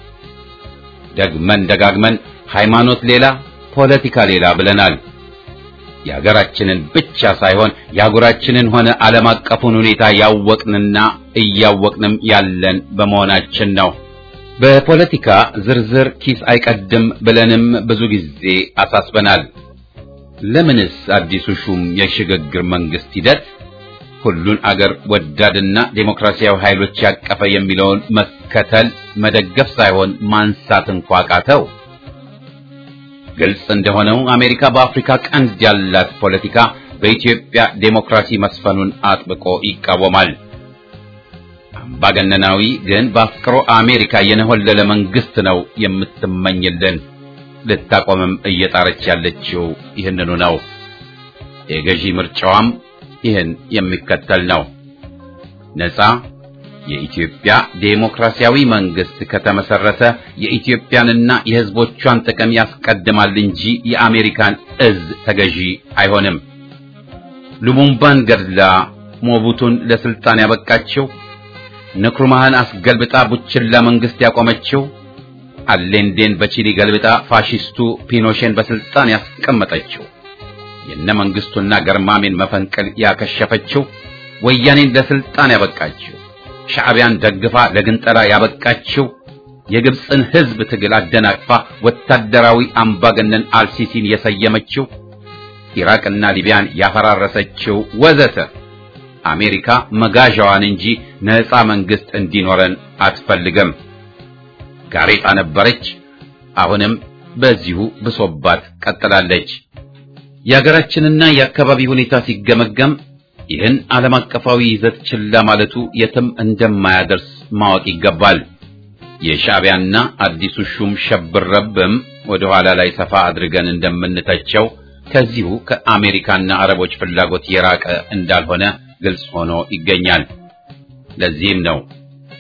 ደግመን ደጋግመን ሃይማኖት ሌላ ፖለቲካ ሌላ ብለናል። የሀገራችንን ብቻ ሳይሆን የአህጉራችንን ሆነ ዓለም አቀፉን ሁኔታ ያወቅንና እያወቅንም ያለን በመሆናችን ነው። በፖለቲካ ዝርዝር ኪስ አይቀድም ብለንም ብዙ ጊዜ አሳስበናል። ለምንስ አዲሱ ሹም የሽግግር መንግስት ሂደት ሁሉን አገር ወዳድና ዴሞክራሲያዊ ኃይሎች ያቀፈ የሚለውን መከተል መደገፍ ሳይሆን ማንሳት እንኳ ቃተው? ግልጽ እንደሆነው አሜሪካ በአፍሪካ ቀንድ ያላት ፖለቲካ በኢትዮጵያ ዴሞክራሲ መስፈኑን አጥብቆ ይቃወማል። አምባገነናዊ ግን በአፍቅሮ አሜሪካ የነሆለለ መንግስት ነው የምትመኝልን። ልታቆምም እየጣረች ያለችው ይህንኑ ነው። የገዢ ምርጫዋም ይህን የሚከተል ነው። ነፃ የኢትዮጵያ ዴሞክራሲያዊ መንግስት ከተመሰረተ የኢትዮጵያንና የሕዝቦቿን ጥቅም ያስቀድማል እንጂ የአሜሪካን እዝ ተገዢ አይሆንም። ሉሙምባን ገድላ ሞቡቱን ለስልጣን ያበቃችው፣ ንክሩማህን አስገልብጣ ቡችላ መንግስት ያቆመችው፣ አሌንዴን በቺሊ ገልብጣ ፋሺስቱ ፒኖሼን በስልጣን ያስቀመጠችው፣ የነ መንግስቱና ገርማሜን መፈንቅል ያከሸፈችው፣ ወያኔን ለስልጣን ያበቃችው ሻዕቢያን ደግፋ ለግንጠላ ያበቃችው የግብፅን ህዝብ ትግል አደናቅፋ ወታደራዊ አምባገነን አልሲሲን የሰየመችው ኢራቅና ሊቢያን ያፈራረሰችው ወዘተ አሜሪካ መጋዣዋን እንጂ ነፃ መንግስት እንዲኖረን አትፈልግም። ጋሬጣ ነበረች፣ አሁንም በዚሁ ብሶባት ቀጥላለች። የሀገራችንና የአካባቢ ሁኔታ ሲገመገም ይህን ዓለም አቀፋዊ ይዘት ችላ ማለቱ የትም እንደማያደርስ ማወቅ ይገባል። የሻዕቢያና አዲሱ ሹም ሸብረብም ወደ ኋላ ላይ ሰፋ አድርገን እንደምንተቸው ከዚሁ ከአሜሪካና አረቦች ፍላጎት የራቀ እንዳልሆነ ግልጽ ሆኖ ይገኛል። ለዚህም ነው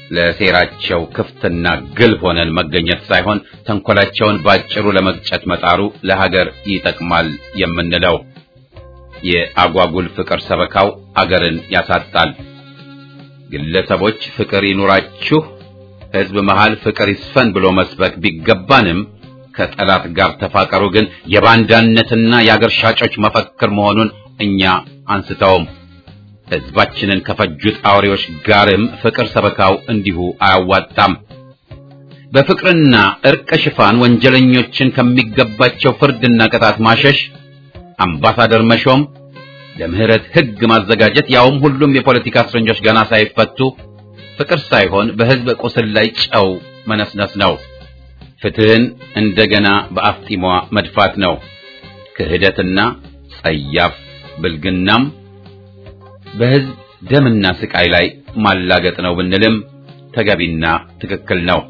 ለሴራቸው ክፍትና ግልብ ሆነን መገኘት ሳይሆን ተንኮላቸውን ባጭሩ ለመቅጨት መጣሩ ለሀገር ይጠቅማል የምንለው። የአጓጉል ፍቅር ሰበካው አገርን ያሳጣል። ግለሰቦች ፍቅር ይኑራችሁ፣ ሕዝብ መሃል ፍቅር ይስፈን ብሎ መስበክ ቢገባንም ከጠላት ጋር ተፋቀሩ ግን የባንዳነትና የአገር ሻጮች መፈክር መሆኑን እኛ አንስተውም። ሕዝባችንን ከፈጁት አውሬዎች ጋርም ፍቅር ሰበካው እንዲሁ አያዋጣም። በፍቅርና እርቅ ሽፋን ወንጀለኞችን ከሚገባቸው ፍርድና ቅጣት ማሸሽ፣ አምባሳደር መሾም፣ ለምህረት ሕግ ማዘጋጀት፣ ያውም ሁሉም የፖለቲካ እስረኞች ገና ሳይፈቱ ፍቅር ሳይሆን በሕዝብ ቁስል ላይ ጨው መነስነስ ነው። ፍትህን እንደገና በአፍጢሟ መድፋት ነው። ክህደትና ጸያፍ ብልግናም በሕዝብ ደምና ስቃይ ላይ ማላገጥ ነው ብንልም ተገቢና ትክክል ነው።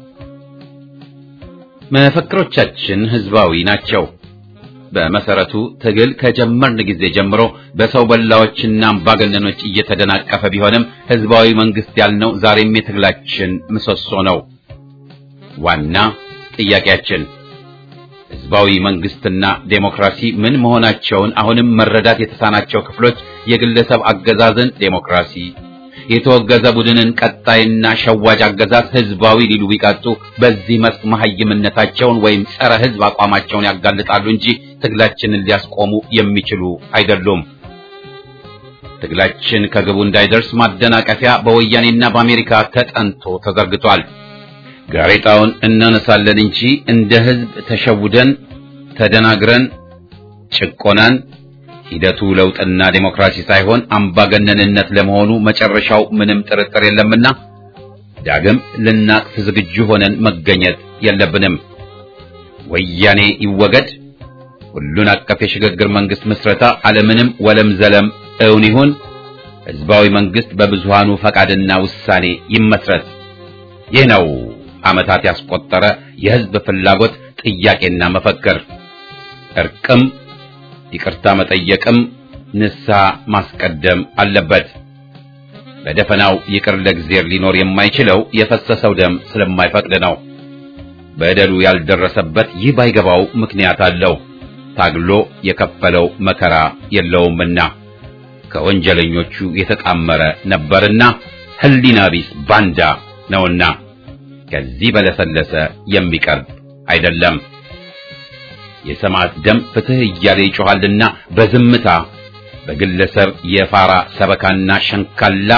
መፈክሮቻችን ሕዝባዊ ናቸው። በመሰረቱ ትግል ከጀመርን ጊዜ ጀምሮ በሰው በላዎችና አምባገነኖች እየተደናቀፈ ቢሆንም ሕዝባዊ መንግስት ያልነው ዛሬም የትግላችን ምሰሶ ነው። ዋና ጥያቄያችን ሕዝባዊ መንግስትና ዴሞክራሲ ምን መሆናቸውን አሁንም መረዳት የተሳናቸው ክፍሎች የግለሰብ አገዛዝን ዴሞክራሲ፣ የተወገዘ ቡድንን ቀጣይና ሸዋጅ አገዛዝ ሕዝባዊ ሊሉ ቢቃጡ በዚህ መስክ መሐይምነታቸውን ወይም ጸረ ሕዝብ አቋማቸውን ያጋልጣሉ እንጂ ትግላችንን ሊያስቆሙ የሚችሉ አይደሉም። ትግላችን ከግቡ እንዳይደርስ ማደናቀፊያ በወያኔና በአሜሪካ ተጠንቶ ተዘርግቷል። ጋሬጣውን እናነሳለን እንጂ እንደ ህዝብ ተሸውደን ተደናግረን ጭቆናን ሂደቱ ለውጥና ዴሞክራሲ ሳይሆን አምባገነንነት ለመሆኑ መጨረሻው ምንም ጥርጥር የለምና ዳግም ልናቅፍ ዝግጁ ሆነን መገኘት የለብንም። ወያኔ ይወገድ፣ ሁሉን አቀፍ የሽግግር መንግስት ምስረታ አለምንም ወለም ዘለም እውን ይሁን፣ ህዝባዊ መንግስት በብዙሃኑ ፈቃድና ውሳኔ ይመስረት። ይህ ነው ዓመታት ያስቆጠረ የህዝብ ፍላጎት ጥያቄና መፈክር። እርቅም ይቅርታ መጠየቅም ንስሐ ማስቀደም አለበት። በደፈናው ይቅር ለእግዚአብሔር ሊኖር የማይችለው የፈሰሰው ደም ስለማይፈቅድ ነው። በደሉ ያልደረሰበት ይህ ባይገባው ምክንያት አለው። ታግሎ የከፈለው መከራ የለውምና ከወንጀለኞቹ የተጣመረ ነበርና ህሊና ቢስ ባንዳ ነውና ከዚህ በለሰለሰ የሚቀርብ አይደለም። የሰማዕት ደም ፍትህ እያለ ይጮኻልና በዝምታ በግለሰብ የፋራ ሰበካና ሸንካላ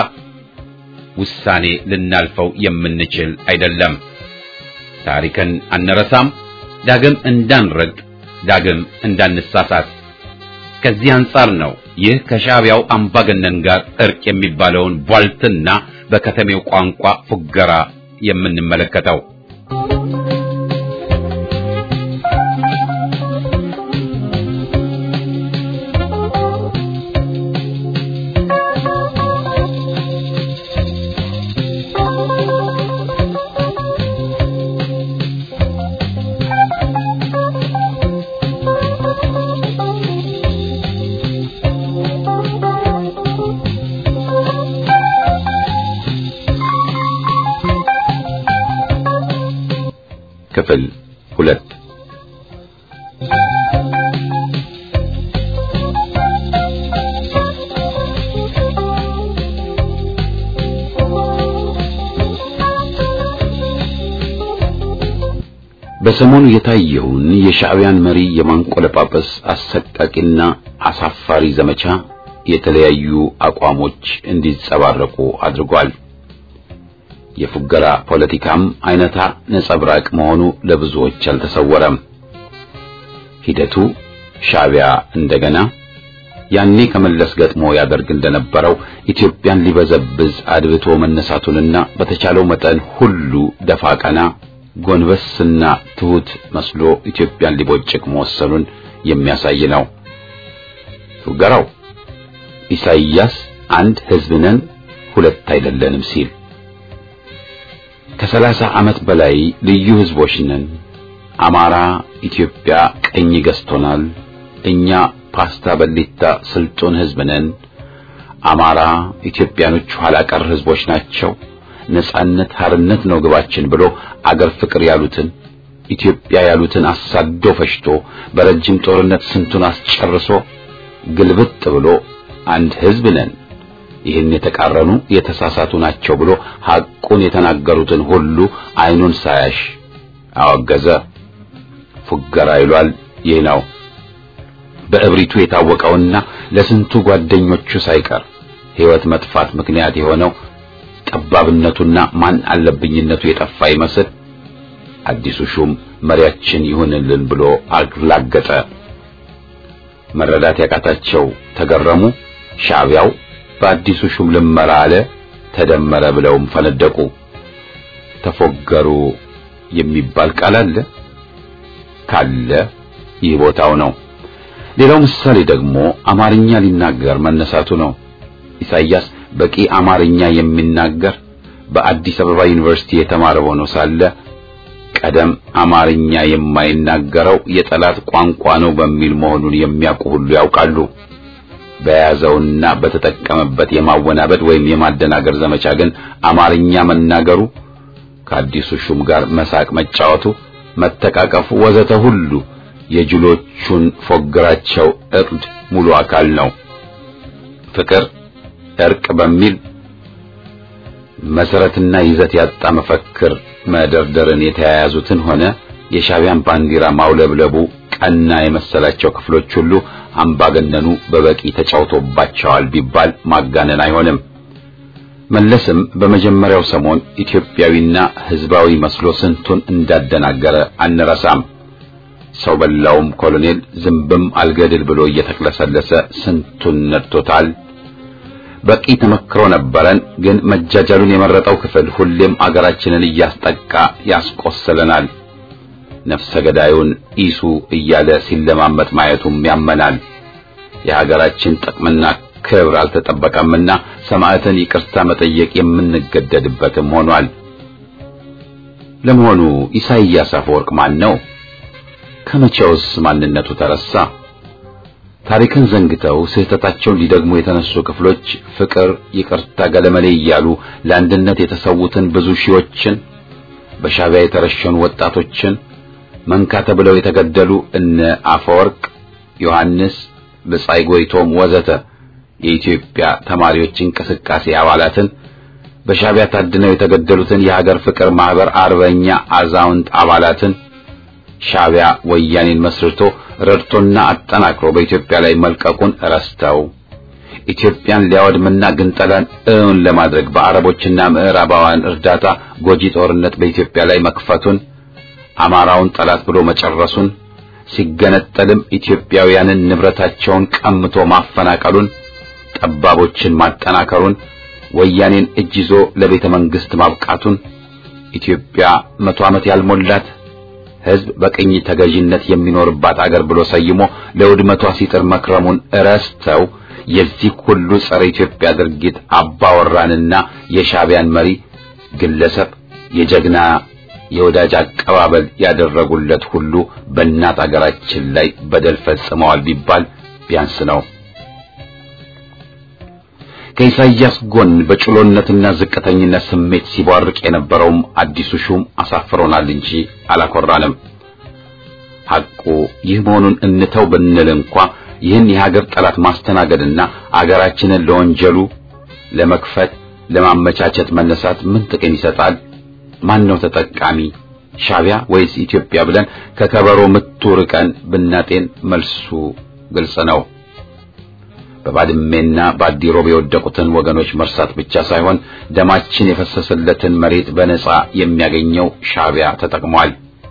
ውሳኔ ልናልፈው የምንችል አይደለም። ታሪክን አንረሳም። ዳግም እንዳንረግጥ፣ ዳግም እንዳንሳሳት። ከዚህ አንጻር ነው ይህ ከሻዕቢያው አምባገነን ጋር እርቅ የሚባለውን ቧልትና በከተሜው ቋንቋ ፉገራ የምንመለከተው። ክፍል ሁለት በሰሞኑ የታየውን የሻዕቢያን መሪ የማንቆለጳጰስ አሰቃቂና አሳፋሪ ዘመቻ የተለያዩ አቋሞች እንዲጸባረቁ አድርጓል። የፉገራ ፖለቲካም አይነታ ነጸብራቅ መሆኑ ለብዙዎች አልተሰወረም። ሂደቱ ሻዕቢያ እንደገና ያኔ ከመለስ ገጥሞ ያደርግ እንደነበረው ኢትዮጵያን ሊበዘብዝ አድብቶ መነሳቱንና በተቻለው መጠን ሁሉ ደፋ ቀና ጎንበስና ትሁት መስሎ ኢትዮጵያን ሊቦጭቅ መወሰኑን የሚያሳይ ነው። ፉገራው ኢሳይያስ አንድ ሕዝብ ነን ሁለት አይደለንም ሲል ከሰላሳ ዓመት በላይ ልዩ ሕዝቦች ነን፣ አማራ ኢትዮጵያ ቀኝ ገዝቶናል፣ እኛ ፓስታ በሊታ ስልጡን ሕዝብ ነን፣ አማራ ኢትዮጵያኖች ኋላ ቀር ሕዝቦች ናቸው፣ ነጻነት ሀርነት ነው ግባችን ብሎ አገር ፍቅር ያሉትን ኢትዮጵያ ያሉትን አሳዶ ፈሽቶ በረጅም ጦርነት ስንቱን አስጨርሶ ግልብጥ ብሎ አንድ ህዝብ ነን ይህን የተቃረኑ የተሳሳቱ ናቸው ብሎ ሐቁን የተናገሩትን ሁሉ አይኑን ሳያሽ አወገዘ። ፉገራ ይሏል ይህ ነው። በእብሪቱ የታወቀውና ለስንቱ ጓደኞቹ ሳይቀር ሕይወት መጥፋት ምክንያት የሆነው ጠባብነቱና ማን አለብኝነቱ የጠፋ ይመስል አዲሱ ሹም መሪያችን ይሁንልን ብሎ አላገጠ። መረዳት ያቃታቸው ተገረሙ። ሻዕቢያው በአዲሱ ሹም ልመራ አለ ተደመረ ብለውም ፈነደቁ። ተፎገሩ የሚባል ቃል አለ ካለ ይህ ቦታው ነው። ሌላው ምሳሌ ደግሞ አማርኛ ሊናገር መነሳቱ ነው። ኢሳይያስ በቂ አማርኛ የሚናገር በአዲስ አበባ ዩኒቨርሲቲ የተማረ ሆኖ ሳለ ቀደም አማርኛ የማይናገረው የጠላት ቋንቋ ነው በሚል መሆኑን የሚያውቁ ሁሉ ያውቃሉ። በያዘውና በተጠቀመበት የማወናበድ ወይም የማደናገር ዘመቻ ግን አማርኛ መናገሩ ከአዲሱ ሹም ጋር መሳቅ መጫወቱ፣ መተቃቀፉ ወዘተ ሁሉ የጅሎቹን ፎግራቸው እቅድ ሙሉ አካል ነው። ፍቅር፣ እርቅ በሚል መሰረትና ይዘት ያጣ መፈክር መደርደርን የተያያዙትን ሆነ የሻዕቢያን ባንዲራ ማውለብለቡ ቀና የመሰላቸው ክፍሎች ሁሉ አምባገነኑ በበቂ ተጫውቶባቸዋል ቢባል ማጋነን አይሆንም። መለስም በመጀመሪያው ሰሞን ኢትዮጵያዊና ሕዝባዊ መስሎ ስንቱን እንዳደናገረ አንረሳም። ሰው በላውም ኮሎኔል ዝንብም አልገድል ብሎ እየተቅለሰለሰ ስንቱን ነድቶታል። በቂ ተመክሮ ነበረን። ግን መጃጃሉን የመረጠው ክፍል ሁሌም አገራችንን እያስጠቃ ያስቆስለናል። ነፍሰ ገዳዩን ኢሱ እያለ ሲለማመጥ ማየቱም ያመናል። የሀገራችን ጥቅምና ክብር አልተጠበቀምና ሰማዕትን ይቅርታ መጠየቅ የምንገደድበትም ሆኗል። ለመሆኑ ኢሳይያስ አፈወርቅ ማን ነው? ከመቼውስ ማንነቱ ተረሳ? ታሪክን ዘንግተው ስህተታቸውን ሊደግሙ የተነሱ ክፍሎች ፍቅር፣ ይቅርታ፣ ገለመሌ እያሉ ለአንድነት የተሰዉትን ብዙ ሺዎችን በሻዕቢያ የተረሸኑ ወጣቶችን መንካ ተብለው የተገደሉ እነ አፈወርቅ ዮሐንስ፣ ብጻይ ጎይቶም ወዘተ የኢትዮጵያ ተማሪዎች እንቅስቃሴ አባላትን በሻዕቢያ ታድነው የተገደሉትን የሀገር ፍቅር ማህበር አርበኛ አዛውንት አባላትን ሻዕቢያ ወያኔን መስርቶ ረድቶና አጠናክሮ በኢትዮጵያ ላይ መልቀቁን ረስተው ኢትዮጵያን ሊያወድምና ግንጠላን እውን ለማድረግ በአረቦችና ምዕራባውያን እርዳታ ጎጂ ጦርነት በኢትዮጵያ ላይ መክፈቱን አማራውን ጠላት ብሎ መጨረሱን ሲገነጠልም ኢትዮጵያውያንን ንብረታቸውን ቀምቶ ማፈናቀሉን ጠባቦችን ማጠናከሩን ወያኔን እጅ ይዞ ለቤተ መንግስት ማብቃቱን ኢትዮጵያ መቶ ዓመት ያልሞላት ሕዝብ በቅኝ ተገዥነት የሚኖርባት አገር ብሎ ሰይሞ ለውድመቷ ሲጥር መክረሙን እረስተው የዚህ ሁሉ ጸረ ኢትዮጵያ ድርጊት አባወራንና የሻዕቢያን መሪ ግለሰብ የጀግና የወዳጅ አቀባበል ያደረጉለት ሁሉ በእናት አገራችን ላይ በደል ፈጽመዋል ቢባል ቢያንስ ነው። ከኢሳይያስ ጎን በጭሎነትና ዝቅተኝነት ስሜት ሲቧርቅ የነበረውም አዲሱ ሹም አሳፍሮናል እንጂ አላኮራንም። ሐቁ ይህ መሆኑን እንተው ብንል እንኳ ይህን የሀገር ጠላት ማስተናገድና አገራችንን ለወንጀሉ ለመክፈት ለማመቻቸት መነሳት ምን ጥቅም ይሰጣል? ማን ነው ተጠቃሚ? ሻዕቢያ ወይስ ኢትዮጵያ ብለን ከከበሮ ምቱ ርቀን ብናጤን መልሱ ግልጽ ነው። በባድሜና በአዲሮብ የወደቁትን ወገኖች መርሳት ብቻ ሳይሆን ደማችን የፈሰሰለትን መሬት በነጻ የሚያገኘው ሻዕቢያ ተጠቅሟል።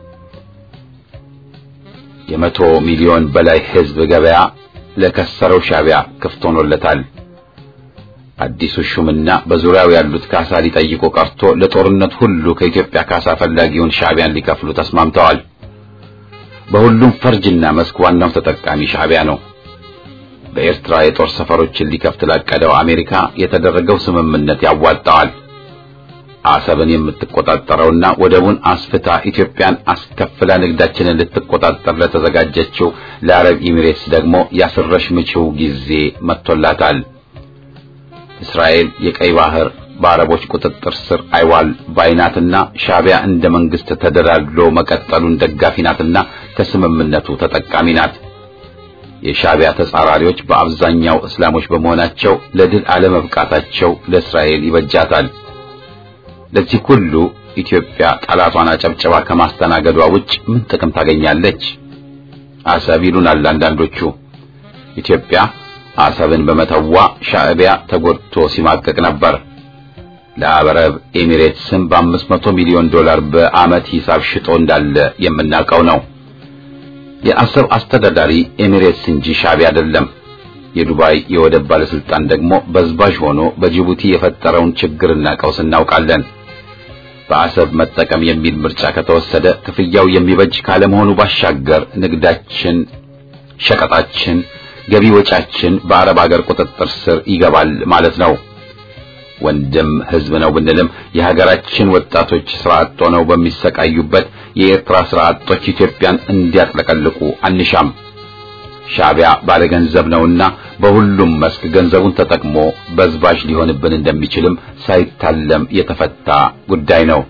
የመቶ ሚሊዮን በላይ ሕዝብ ገበያ ለከሰረው ሻዕቢያ ክፍት ሆኖለታል። አዲሱ ሹምና በዙሪያው ያሉት ካሳ ሊጠይቁ ቀርቶ ለጦርነት ሁሉ ከኢትዮጵያ ካሳ ፈላጊውን ሻዕቢያን ሊከፍሉ ተስማምተዋል። በሁሉም ፈርጅና መስክ ዋናው ተጠቃሚ ሻዕቢያ ነው። በኤርትራ የጦር ሰፈሮችን ሊከፍት ላቀደው አሜሪካ የተደረገው ስምምነት ያዋጣዋል። አሰብን የምትቆጣጠረውና ወደቡን አስፍታ ኢትዮጵያን አስከፍላ ንግዳችንን ልትቆጣጠር ለተዘጋጀችው ለአረብ ኤሚሬትስ ደግሞ ያስረሽ ምችው ጊዜ መጥቶላታል። እስራኤል የቀይ ባህር በአረቦች ቁጥጥር ስር አይዋል ባይናትና ሻዕቢያ እንደ መንግስት ተደላድሎ መቀጠሉን ደጋፊ ናትና ከስምምነቱ ተጠቃሚ ናት። የሻዕቢያ ተጻራሪዎች በአብዛኛው እስላሞች በመሆናቸው ለድል አለመብቃታቸው ለእስራኤል ይበጃታል። ለዚህ ሁሉ ኢትዮጵያ ጠላቷን አጨብጨባ ከማስተናገዷ ውጭ ምን ጥቅም ታገኛለች? አሰብ ይሉናል አንዳንዶቹ። ኢትዮጵያ አሰብን በመተዋ ሻዕቢያ ተጎድቶ ሲማቀቅ ነበር። ለአረብ ኤሚሬትስም በአምስት መቶ ሚሊዮን ዶላር በዓመት ሂሳብ ሽጦ እንዳለ የምናውቀው ነው። የአሰብ አስተዳዳሪ ኤሚሬትስ እንጂ ሻዕቢያ አይደለም። የዱባይ የወደብ ባለስልጣን ደግሞ በዝባዥ ሆኖ በጅቡቲ የፈጠረውን ችግርና ቀውስ እናውቃለን። በአሰብ መጠቀም የሚል ምርጫ ከተወሰደ ክፍያው የሚበጅ ካለመሆኑ ባሻገር ንግዳችን፣ ሸቀጣችን፣ ገቢ ወጫችን በአረብ ሀገር ቁጥጥር ስር ይገባል ማለት ነው። ወንድም ህዝብ ነው ብንልም የሀገራችን ወጣቶች ስራ አጥ ሆነው በሚሰቃዩበት የኤርትራ ስራ አጦች ኢትዮጵያን እንዲያጥለቀልቁ አንሻም። ሻዕቢያ ባለገንዘብ ነውና በሁሉም መስክ ገንዘቡን ተጠቅሞ በዝባዥ ሊሆንብን እንደሚችልም ሳይታለም የተፈታ ጉዳይ ነው።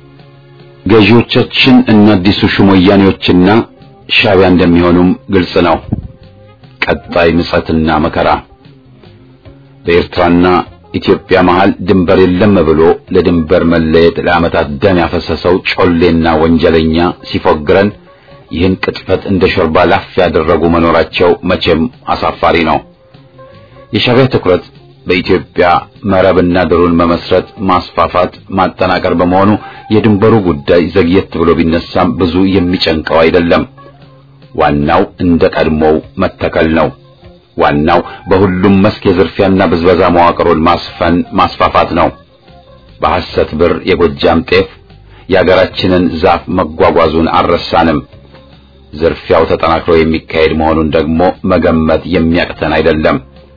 ገዢዎቻችን እነ አዲሱ ሹም ወያኔዎችና ሻዕቢያ እንደሚሆኑም ግልጽ ነው። ቀጣይ ምጸትና መከራ በኤርትራና ኢትዮጵያ መሃል ድንበር የለም ብሎ ለድንበር መለየት ለዓመታት ደም ያፈሰሰው ጮሌና ወንጀለኛ ሲፎግረን ይህን ቅጥፈት እንደ ሾርባ ላፍ ያደረጉ መኖራቸው መቼም አሳፋሪ ነው። የሻዕቢያ ትኩረት በኢትዮጵያ መረብና ድሩን መመስረት፣ ማስፋፋት፣ ማጠናከር በመሆኑ የድንበሩ ጉዳይ ዘግየት ብሎ ቢነሳም ብዙ የሚጨንቀው አይደለም። ዋናው እንደ ቀድሞው መተከል ነው። ዋናው በሁሉም መስክ የዝርፊያና ብዝበዛ መዋቅሩን ማስፈን ማስፋፋት ነው። በሐሰት ብር የጎጃም ጤፍ የአገራችንን ዛፍ መጓጓዙን አልረሳንም። ዝርፊያው ተጠናክሮ የሚካሄድ መሆኑን ደግሞ መገመት የሚያቅተን አይደለም።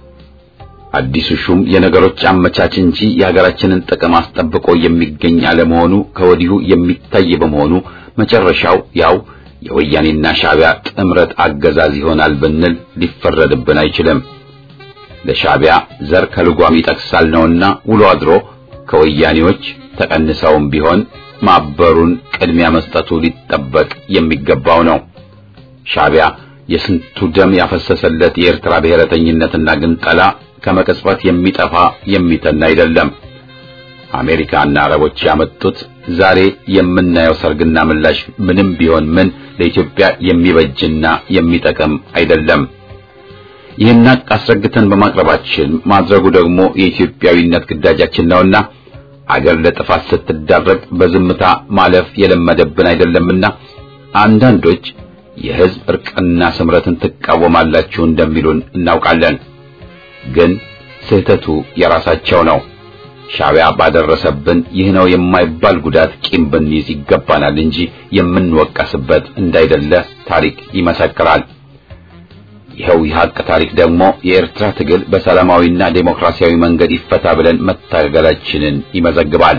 አዲሱ ሹም የነገሮች አመቻች እንጂ የሀገራችንን ጥቅም አስጠብቆ የሚገኝ አለመሆኑ ከወዲሁ የሚታይ በመሆኑ መጨረሻው ያው የወያኔና ሻዕቢያ ጥምረት አገዛዝ ይሆናል ብንል ሊፈረድብን አይችልም። ለሻዕቢያ ዘር ከልጓም ይጠቅሳል ነውና ውሎ አድሮ ከወያኔዎች ተቀንሰውም ቢሆን ማበሩን ቅድሚያ መስጠቱ ሊጠበቅ የሚገባው ነው። ሻዕቢያ የስንቱ ደም ያፈሰሰለት የኤርትራ ብሔረተኝነትና ግንጠላ ከመቅጽበት የሚጠፋ የሚተን አይደለም። አሜሪካና አረቦች ያመጡት ዛሬ የምናየው ሰርግና ምላሽ ምንም ቢሆን ምን ለኢትዮጵያ የሚበጅና የሚጠቅም አይደለም። ይህን አስረግተን በማቅረባችን ማድረጉ ደግሞ የኢትዮጵያዊነት ግዳጃችን ነውና አገር ለጥፋት ስትዳረግ በዝምታ ማለፍ የለመደብን አይደለምና አንዳንዶች የሕዝብ እርቅና ስምረትን ትቃወማላችሁ እንደሚሉን እናውቃለን። ግን ስህተቱ የራሳቸው ነው። ሻዕቢያ ባደረሰብን ይህ ነው የማይባል ጉዳት ቂም ብንይዝ ይገባናል እንጂ የምንወቀስበት እንዳይደለ ታሪክ ይመሰክራል። ይኸው የሐቅ ታሪክ ደግሞ የኤርትራ ትግል በሰላማዊና ዴሞክራሲያዊ መንገድ ይፈታ ብለን መታገላችንን ይመዘግባል።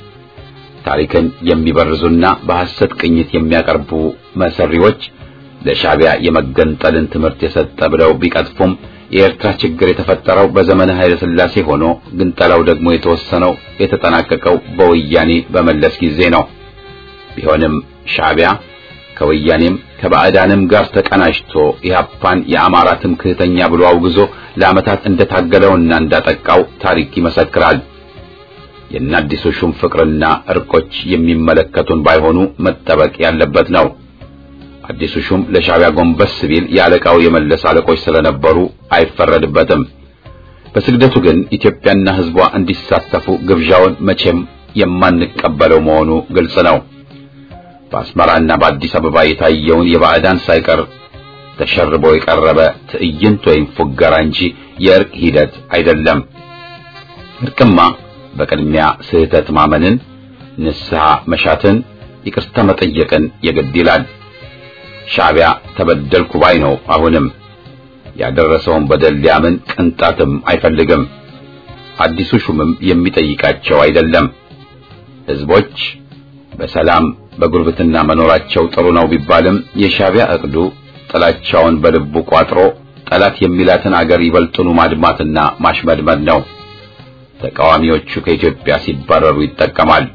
ታሪክን የሚበርዙና በሐሰት ቅኝት የሚያቀርቡ መሰሪዎች ለሻዕቢያ የመገንጠልን ትምህርት የሰጠ ብለው ቢቀጥፉም የኤርትራ ችግር የተፈጠረው በዘመነ ኃይለ ሥላሴ ሆኖ ግንጠላው ደግሞ የተወሰነው የተጠናቀቀው በወያኔ በመለስ ጊዜ ነው። ቢሆንም ሻዕቢያ ከወያኔም ከባዕዳንም ጋር ተቀናጅቶ ኢህአፓን የአማራ ትምክህተኛ ብሎ አውግዞ ለዓመታት እንደታገለውና እንዳጠቃው ታሪክ ይመሰክራል። የአዲሱ ሹም ፍቅርና እርቆች የሚመለከቱን ባይሆኑ መጠበቅ ያለበት ነው። አዲሱ ሹም ለሻዕቢያ ጎንበስ ቢል የአለቃው የመለስ አለቆች ስለነበሩ አይፈረድበትም። በስግደቱ ግን ኢትዮጵያና ሕዝቧ እንዲሳተፉ ግብዣውን መቼም የማንቀበለው መሆኑ ግልጽ ነው። በአስመራና በአዲስ አበባ የታየውን የባዕዳን ሳይቀር ተሸርቦ የቀረበ ትዕይንት ወይም ፉገራ እንጂ የእርቅ ሂደት አይደለም። እርቅማ በቅድሚያ ስህተት ማመንን፣ ንስሐ መሻትን፣ ይቅርታ መጠየቅን የግድ ይላል። ሻዕቢያ ተበደልኩ ባይ ነው። አሁንም ያደረሰውን በደል ሊያምን ቅንጣትም አይፈልግም። አዲሱ ሹምም የሚጠይቃቸው አይደለም። ሕዝቦች በሰላም በጉርብትና መኖራቸው ጥሩ ነው ቢባልም የሻዕቢያ እቅዱ ጥላቻውን በልቡ ቋጥሮ ጠላት የሚላትን አገር ይበልጡኑ ማድማትና ማሽመድመድ ነው። ተቃዋሚዎቹ ከኢትዮጵያ ሲባረሩ ይጠቀማል።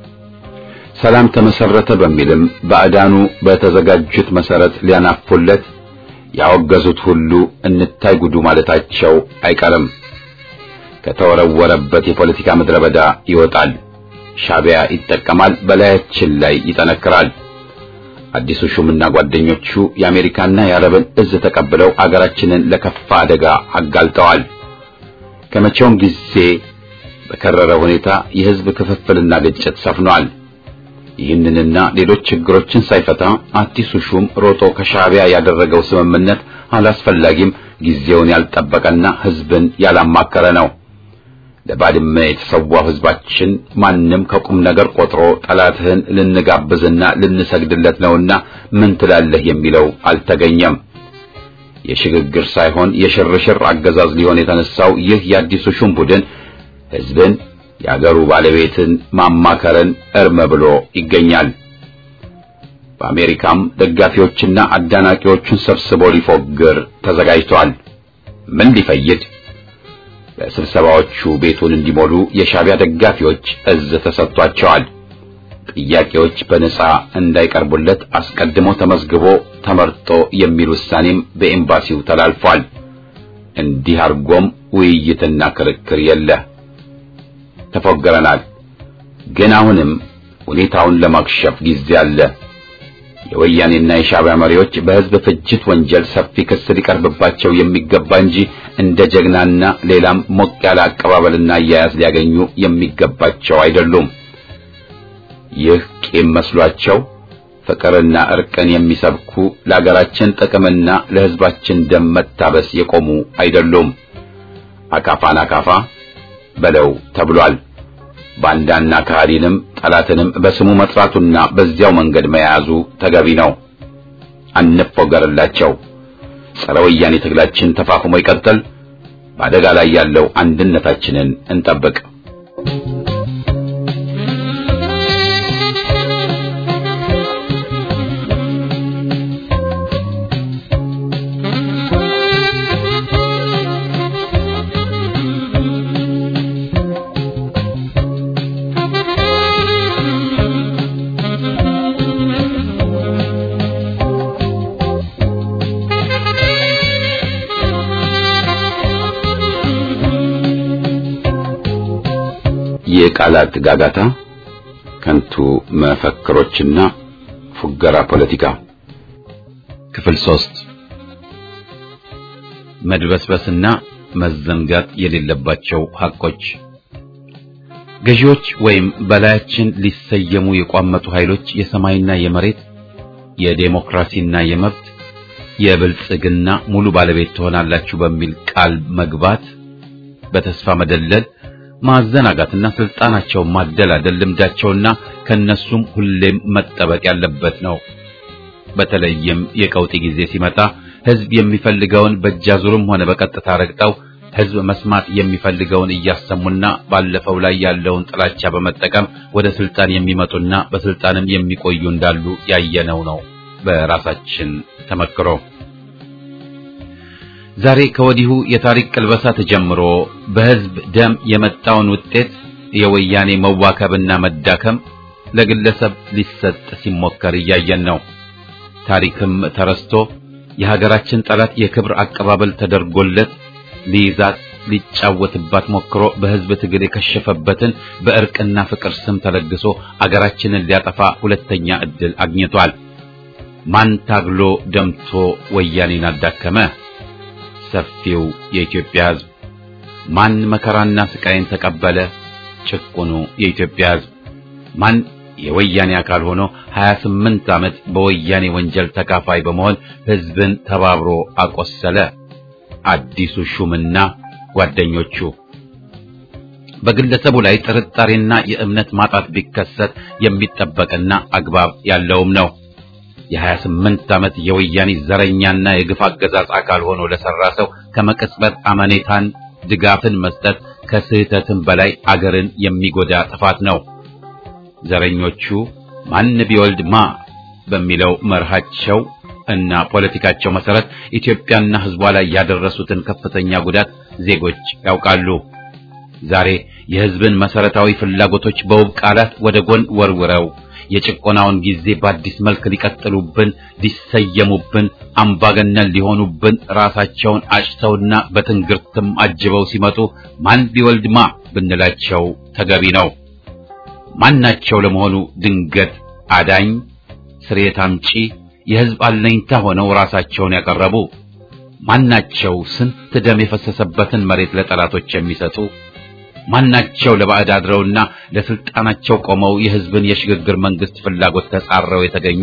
ሰላም ተመሰረተ በሚልም ባዕዳኑ በተዘጋጁት መሰረት ሊያናፉለት ያወገዙት ሁሉ እንታይ ጉዱ ማለታቸው አይቀርም። ከተወረወረበት የፖለቲካ ምድረ በዳ ይወጣል። ሻዕቢያ ይጠቀማል፣ በላያችን ላይ ይጠነክራል። አዲሱ ሹምና ጓደኞቹ የአሜሪካና የአረብን እዝ ተቀብለው አገራችንን ለከፋ አደጋ አጋልጠዋል። ከመቼውም ጊዜ በከረረ ሁኔታ የሕዝብ ክፍፍልና ግጭት ሰፍኗል። ይህንንና ሌሎች ችግሮችን ሳይፈታ አዲሱ ሹም ሮጦ ከሻዕቢያ ያደረገው ስምምነት አላስፈላጊም፣ ጊዜውን ያልጠበቀና ሕዝብን ያላማከረ ነው። ለባድመ የተሰዋው ሕዝባችን ማንም ከቁም ነገር ቆጥሮ ጠላትህን ልንጋብዝና ልንሰግድለት ነውና ምን ትላለህ የሚለው አልተገኘም። የሽግግር ሳይሆን የሽርሽር አገዛዝ ሊሆን የተነሳው ይህ የአዲሱ ሹም ቡድን ሕዝብን የአገሩ ባለቤትን ማማከርን እርም ብሎ ይገኛል። በአሜሪካም ደጋፊዎችና አዳናቂዎቹን ሰብስቦ ሊፎግር ተዘጋጅቷል። ምን ሊፈይድ? ለስብሰባዎቹ ቤቱን እንዲሞሉ የሻዕቢያ ደጋፊዎች እዝ ተሰጥቷቸዋል። ጥያቄዎች በነጻ እንዳይቀርቡለት አስቀድሞ ተመዝግቦ ተመርጦ የሚል ውሳኔም በኤምባሲው ተላልፏል። እንዲህ አድርጎም ውይይትና ክርክር የለ። ተፎገረናል። ግን አሁንም ሁኔታውን ለማክሸፍ ጊዜ አለ። የወያኔና የሻዕቢያ መሪዎች በሕዝብ ፍጅት ወንጀል ሰፊ ክስ ሊቀርብባቸው የሚገባ እንጂ እንደ ጀግናና ሌላም ሞቅ ያለ አቀባበልና አያያዝ ሊያገኙ የሚገባቸው አይደሉም። ይህ ቂም መስሏቸው ፍቅርና እርቅን የሚሰብኩ ለአገራችን ጥቅምና ለሕዝባችን ደም መታበስ የቆሙ አይደሉም። አካፋን አካፋ በለው ተብሏል። ባንዳና ከሃዲንም ጠላትንም በስሙ መጥራቱና በዚያው መንገድ መያዙ ተገቢ ነው። አንፎገርላቸው። ጸረ ወያኔ ትግላችን ተፋፍሞ ይቀጥል። በአደጋ ላይ ያለው አንድነታችንን እንጠብቅ። የቃላት ጋጋታ፣ ከንቱ መፈክሮችና ፉገራ ፖለቲካ ክፍል ሶስት መድበስበስና መዘንጋት የሌለባቸው ሐቆች ገዢዎች ወይም በላያችን ሊሰየሙ የቋመጡ ኃይሎች የሰማይና የመሬት የዴሞክራሲና የመብት የብልጽግና ሙሉ ባለቤት ትሆናላችሁ በሚል ቃል መግባት በተስፋ መደለል ማዘናጋትና ስልጣናቸውን ማደላደል ልምዳቸውና ከነሱም ሁሌም መጠበቅ ያለበት ነው። በተለይም የቀውጢ ጊዜ ሲመጣ ሕዝብ የሚፈልገውን በእጃዙርም ሆነ በቀጥታ ረግጠው ሕዝብ መስማት የሚፈልገውን እያሰሙና ባለፈው ላይ ያለውን ጥላቻ በመጠቀም ወደ ስልጣን የሚመጡና በስልጣንም የሚቆዩ እንዳሉ ያየነው ነው በራሳችን ተመክሮ። ዛሬ ከወዲሁ የታሪክ ቅልበሳ ተጀምሮ በሕዝብ ደም የመጣውን ውጤት የወያኔ መዋከብና መዳከም ለግለሰብ ሊሰጥ ሲሞከር እያየን ነው። ታሪክም ተረስቶ የሀገራችን ጠላት የክብር አቀባበል ተደርጎለት ሊይዛት ሊጫወትባት ሞክሮ በሕዝብ ትግል የከሸፈበትን በእርቅና ፍቅር ስም ተለግሶ አገራችንን ሊያጠፋ ሁለተኛ ዕድል አግኝቷል። ማን ታግሎ ደምቶ ወያኔን አዳከመ? ሰፊው የኢትዮጵያ ሕዝብ። ማን መከራና ስቃይን ተቀበለ? ጭቁኑ የኢትዮጵያ ሕዝብ። ማን የወያኔ አካል ሆኖ 28 ዓመት በወያኔ ወንጀል ተካፋይ በመሆን ሕዝብን ተባብሮ አቆሰለ? አዲሱ ሹምና ጓደኞቹ። በግለሰቡ ላይ ጥርጣሬና የእምነት ማጣት ቢከሰት የሚጠበቅና አግባብ ያለውም ነው። የ28 ዓመት የወያኔ ዘረኛና የግፍ አገዛዝ አካል ሆኖ ለሰራ ሰው ከመቅጽበት አመኔታን ድጋፍን መስጠት ከስህተትም በላይ አገርን የሚጎዳ ጥፋት ነው። ዘረኞቹ ማን ቢወልድ ማ በሚለው መርሃቸው እና ፖለቲካቸው መሰረት ኢትዮጵያና ሕዝቧ ላይ ያደረሱትን ከፍተኛ ጉዳት ዜጎች ያውቃሉ። ዛሬ የሕዝብን መሰረታዊ ፍላጎቶች በውብ ቃላት ወደ ጎን ወርውረው የጭቆናውን ጊዜ በአዲስ መልክ ሊቀጥሉብን፣ ሊሰየሙብን፣ አምባገነን ሊሆኑብን ራሳቸውን አጭተውና በትንግርትም አጅበው ሲመጡ ማን ሊወልድማ ብንላቸው ተገቢ ነው። ማናቸው ለመሆኑ ድንገት አዳኝ ስርየት አምጪ የሕዝብ አለኝታ ሆነው ራሳቸውን ያቀረቡ ማናቸው? ስንት ደም የፈሰሰበትን መሬት ለጠላቶች የሚሰጡ ማናቸው? ለባዕድ አድረውና ለስልጣናቸው ቆመው የሕዝብን የሽግግር መንግስት ፍላጎት ተጻረው የተገኙ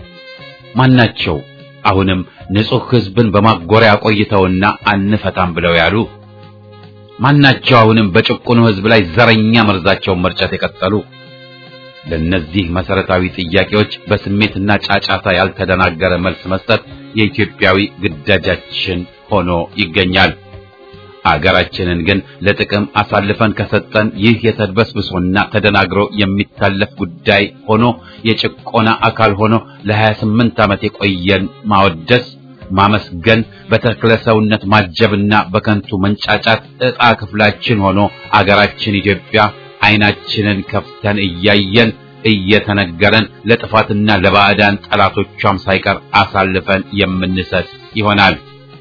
ማናቸው? አሁንም ንጹሕ ሕዝብን በማጎሪያ ቆይተውና አንፈታም ብለው ያሉ ማናቸው? አሁንም በጭቁኑ ሕዝብ ላይ ዘረኛ መርዛቸውን መርጨት የቀጠሉ ለነዚህ መሰረታዊ ጥያቄዎች በስሜትና ጫጫታ ያልተደናገረ መልስ መስጠት የኢትዮጵያዊ ግዳጃችን ሆኖ ይገኛል። አገራችንን ግን ለጥቅም አሳልፈን ከሰጠን ይህ የተድበስብሶና ተደናግሮ የሚታለፍ ጉዳይ ሆኖ የጭቆና አካል ሆኖ ለ28 ዓመት የቆየን ማወደስ፣ ማመስገን፣ በተክለ ሰውነት ማጀብና በከንቱ መንጫጫት ዕጣ ክፍላችን ሆኖ አገራችን ኢትዮጵያ ዓይናችንን ከፍተን እያየን እየተነገረን ለጥፋትና ለባዕዳን ጠላቶቿም ሳይቀር አሳልፈን የምንሰጥ ይሆናል።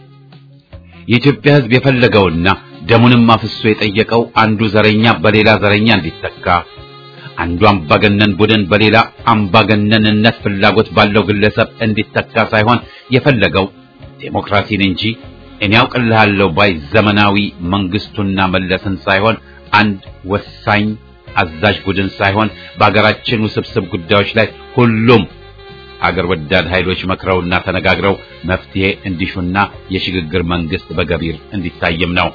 የኢትዮጵያ ሕዝብ የፈለገውና ደሙንም አፍሶ የጠየቀው አንዱ ዘረኛ በሌላ ዘረኛ እንዲተካ፣ አንዱ አምባገነን ቡድን በሌላ አምባገነንነት ፍላጎት ባለው ግለሰብ እንዲተካ ሳይሆን የፈለገው ዴሞክራሲን እንጂ እኔ ያውቅልሃለሁ ባይ ዘመናዊ መንግስቱና መለስን ሳይሆን አንድ ወሳኝ አዛዥ ቡድን ሳይሆን በአገራችን ውስብስብ ጉዳዮች ላይ ሁሉም አገር ወዳድ ኃይሎች መክረውና ተነጋግረው መፍትሄ እንዲሹና የሽግግር መንግስት በገቢር እንዲታይም ነው።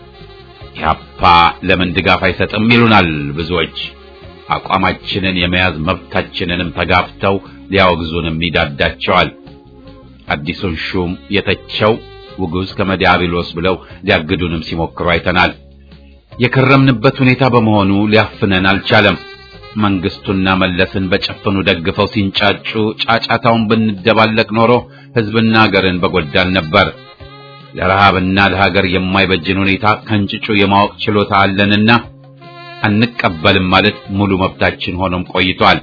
ኢህአፓ ለምን ድጋፍ አይሰጥም ይሉናል ብዙዎች። አቋማችንን የመያዝ መብታችንንም ተጋፍተው ሊያወግዙንም ይዳዳቸዋል። አዲሱን ሹም የተቸው ውጉዝ ከመዲያብሎስ ብለው ሊያግዱንም ሲሞክሩ አይተናል። የከረምንበት ሁኔታ በመሆኑ ሊያፍነን አልቻለም። መንግስቱና መለስን በጨፍኑ ደግፈው ሲንጫጩ ጫጫታውን ብንደባለቅ ኖሮ ህዝብና ሀገርን በጎዳን ነበር። ለረሃብና ለሀገር የማይበጅን ሁኔታ ከንጭጩ የማወቅ ችሎታ አለንና አንቀበልም ማለት ሙሉ መብታችን ሆኖም ቆይቷል።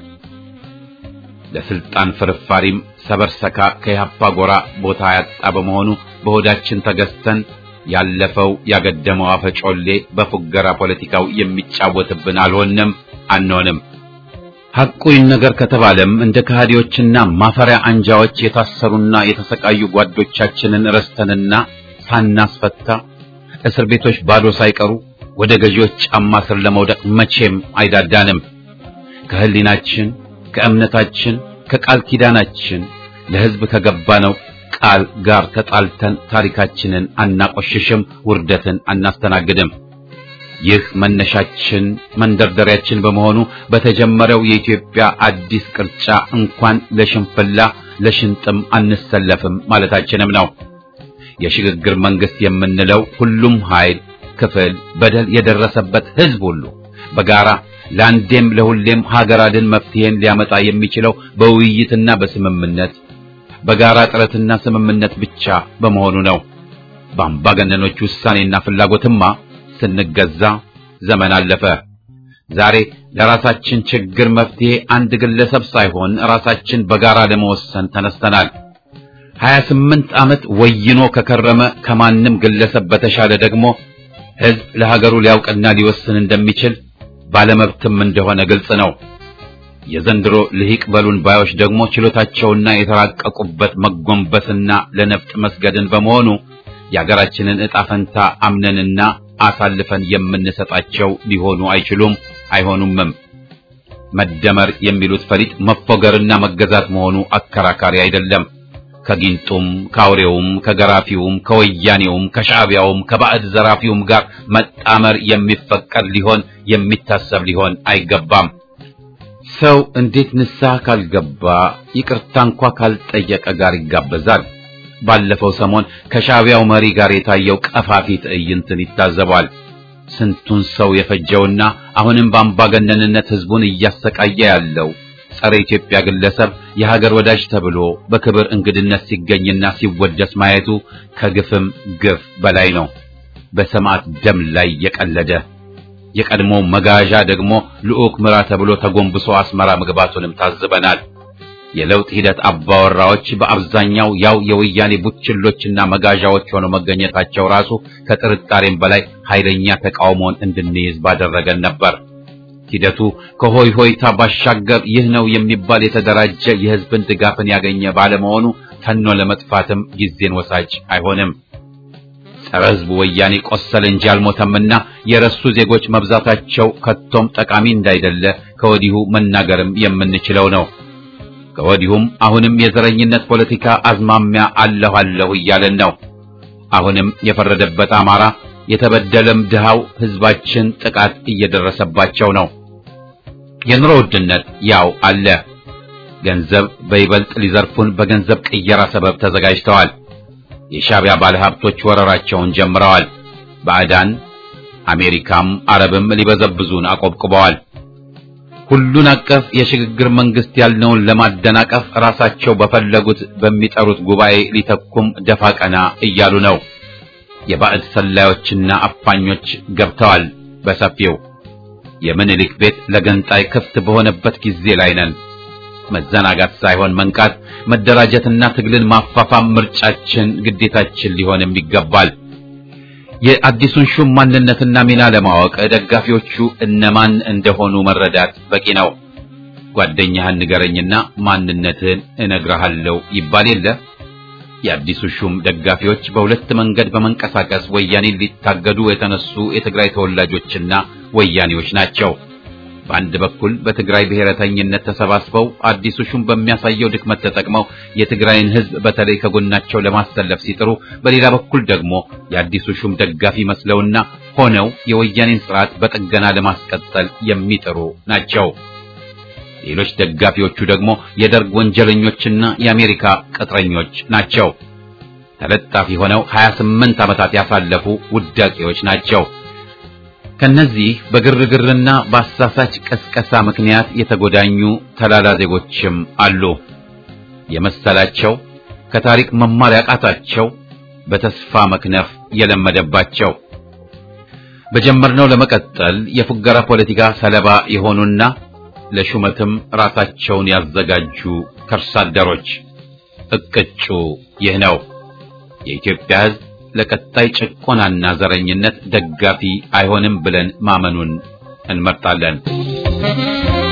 ለስልጣን ፍርፋሪም ሰበርሰካ ከኢህአፓ ጎራ ቦታ ያጣ በመሆኑ በሆዳችን ተገዝተን ያለፈው ያገደመው አፈጮሌ በፉገራ ፖለቲካው የሚጫወትብን አልሆንም አንሆንም። ሐቁ ይነገር ከተባለም እንደ ከሃዲዎችና ማፈሪያ አንጃዎች የታሰሩና የተሰቃዩ ጓዶቻችንን ረስተንና ሳናስፈታ እስር ቤቶች ባዶ ሳይቀሩ ወደ ገዢዎች ጫማ ስር ለመውደቅ መቼም አይዳዳንም። ከህሊናችን፣ ከእምነታችን፣ ከቃል ኪዳናችን ለህዝብ ከገባነው ቃል ጋር ተጣልተን ታሪካችንን አናቆሽሽም፣ ውርደትን አናስተናግድም። ይህ መነሻችን መንደርደሪያችን በመሆኑ በተጀመረው የኢትዮጵያ አዲስ ቅርጫ እንኳን ለሽንፍላ ለሽንጥም አንሰለፍም ማለታችንም ነው። የሽግግር መንግስት የምንለው ሁሉም ኃይል፣ ክፍል፣ በደል የደረሰበት ህዝብ ሁሉ በጋራ ለአንዴም ለሁሌም ሀገር አድን መፍትሄን ሊያመጣ የሚችለው በውይይትና በስምምነት በጋራ ጥረትና ስምምነት ብቻ በመሆኑ ነው። በአምባገነኖች ውሳኔና ፍላጎትማ ስንገዛ ዘመን አለፈ። ዛሬ ለራሳችን ችግር መፍትሄ አንድ ግለሰብ ሳይሆን ራሳችን በጋራ ለመወሰን ተነስተናል። 28 ዓመት ወይኖ ከከረመ ከማንም ግለሰብ በተሻለ ደግሞ ህዝብ ለሀገሩ ሊያውቅና ሊወስን እንደሚችል ባለመብትም እንደሆነ ግልጽ ነው። የዘንድሮ ልሂቅ በሉን ባዮች ደግሞ ችሎታቸውና የተራቀቁበት መጎንበስና ለነፍጥ መስገድን በመሆኑ የሀገራችንን ዕጣ ፈንታ አምነንና አሳልፈን የምንሰጣቸው ሊሆኑ አይችሉም፣ አይሆኑምም። መደመር የሚሉት ፈሊጥ መፎገርና መገዛት መሆኑ አከራካሪ አይደለም። ከጊንጡም ከአውሬውም ከገራፊውም ከወያኔውም ከሻዕቢያውም ከባዕድ ዘራፊውም ጋር መጣመር የሚፈቀድ ሊሆን የሚታሰብ ሊሆን አይገባም። ሰው እንዴት ንስሐ ካልገባ ይቅርታ እንኳ ካልጠየቀ ጋር ይጋበዛል? ባለፈው ሰሞን ከሻዕቢያው መሪ ጋር የታየው ቀፋፊ ትዕይንትን ይታዘባል። ስንቱን ሰው የፈጀውና አሁንም በአምባገነንነት ህዝቡን እያሰቃየ ያለው ጸረ ኢትዮጵያ ግለሰብ የሀገር ወዳጅ ተብሎ በክብር እንግድነት ሲገኝና ሲወደስ ማየቱ ከግፍም ግፍ በላይ ነው። በሰማዕት ደም ላይ የቀለደ የቀድሞ መጋዣ ደግሞ ልዑክ ምራ ተብሎ ተጎንብሶ አስመራ መግባቱንም ታዝበናል። የለውጥ ሂደት አባወራዎች በአብዛኛው ያው የወያኔ ቡችሎችና መጋዣዎች ሆነው መገኘታቸው ራሱ ከጥርጣሬም በላይ ኃይለኛ ተቃውሞን እንድንይዝ ባደረገን ነበር። ሂደቱ ከሆይ ሆይታ ባሻገር ይህ ነው የሚባል የተደራጀ የሕዝብን ድጋፍን ያገኘ ባለመሆኑ ተኖ ለመጥፋትም ጊዜን ወሳጅ አይሆንም። ጸረ ሕዝቡ ወያኔ ቆሰለ እንጂ አልሞተምና የረሱ ዜጎች መብዛታቸው ከቶም ጠቃሚ እንዳይደለ ከወዲሁ መናገርም የምንችለው ነው። ከወዲሁም አሁንም የዘረኝነት ፖለቲካ አዝማሚያ አለሁ አለሁ እያለን ነው። አሁንም የፈረደበት አማራ የተበደለም ድሃው ሕዝባችን ጥቃት እየደረሰባቸው ነው። የኑሮ ውድነት ያው አለ። ገንዘብ በይበልጥ ሊዘርፉን በገንዘብ ቅየራ ሰበብ ተዘጋጅተዋል። የሻዕቢያ ባለሀብቶች ወረራቸውን ጀምረዋል። ባዕዳን አሜሪካም አረብም ሊበዘብዙን አቆብቁበዋል። ሁሉን አቀፍ የሽግግር መንግስት ያልነውን ለማደናቀፍ ራሳቸው በፈለጉት በሚጠሩት ጉባኤ ሊተኩም ደፋ ቀና እያሉ ነው። የባዕድ ሰላዮችና አፋኞች ገብተዋል በሰፊው። የምኒልክ ቤት ለገንጣይ ክፍት በሆነበት ጊዜ ላይ ነን። መዘናጋት ሳይሆን መንቃት፣ መደራጀትና ትግልን ማፋፋም ምርጫችን፣ ግዴታችን ሊሆንም ይገባል። የአዲሱን ሹም ማንነትና ሚና ለማወቅ ደጋፊዎቹ እነማን እንደሆኑ መረዳት በቂ ነው። ጓደኛህን ንገረኝና ማንነትህን እነግርሃለሁ ይባል የለ። የአዲሱ ሹም ደጋፊዎች በሁለት መንገድ በመንቀሳቀስ ወያኔን ሊታገዱ የተነሱ የትግራይ ተወላጆችና ወያኔዎች ናቸው። በአንድ በኩል በትግራይ ብሔረተኝነት ተሰባስበው አዲሱ ሹም በሚያሳየው ድክመት ተጠቅመው የትግራይን ሕዝብ በተለይ ከጎናቸው ለማሰለፍ ሲጥሩ፣ በሌላ በኩል ደግሞ የአዲሱ ሹም ደጋፊ መስለውና ሆነው የወያኔን ስርዓት በጥገና ለማስቀጠል የሚጥሩ ናቸው። ሌሎች ደጋፊዎቹ ደግሞ የደርግ ወንጀለኞችና የአሜሪካ ቅጥረኞች ናቸው። ተለጣፊ ሆነው 28 ዓመታት ያሳለፉ ውዳቂዎች ናቸው። ከነዚህ በግርግርና በአሳሳች ቀስቀሳ ምክንያት የተጎዳኙ ተላላ ዜጎችም አሉ። የመሰላቸው ከታሪክ መማር ያቃታቸው በተስፋ መክነፍ የለመደባቸው በጀመርነው ለመቀጠል የፉገራ ፖለቲካ ሰለባ የሆኑና ለሹመትም ራሳቸውን ያዘጋጁ ከርሳ አደሮች እቅጩ ይህ ነው። የኢትዮጵያ ሕዝብ ለቀጣይ ጭቆናና ዘረኝነት ደጋፊ አይሆንም ብለን ማመኑን እንመርጣለን።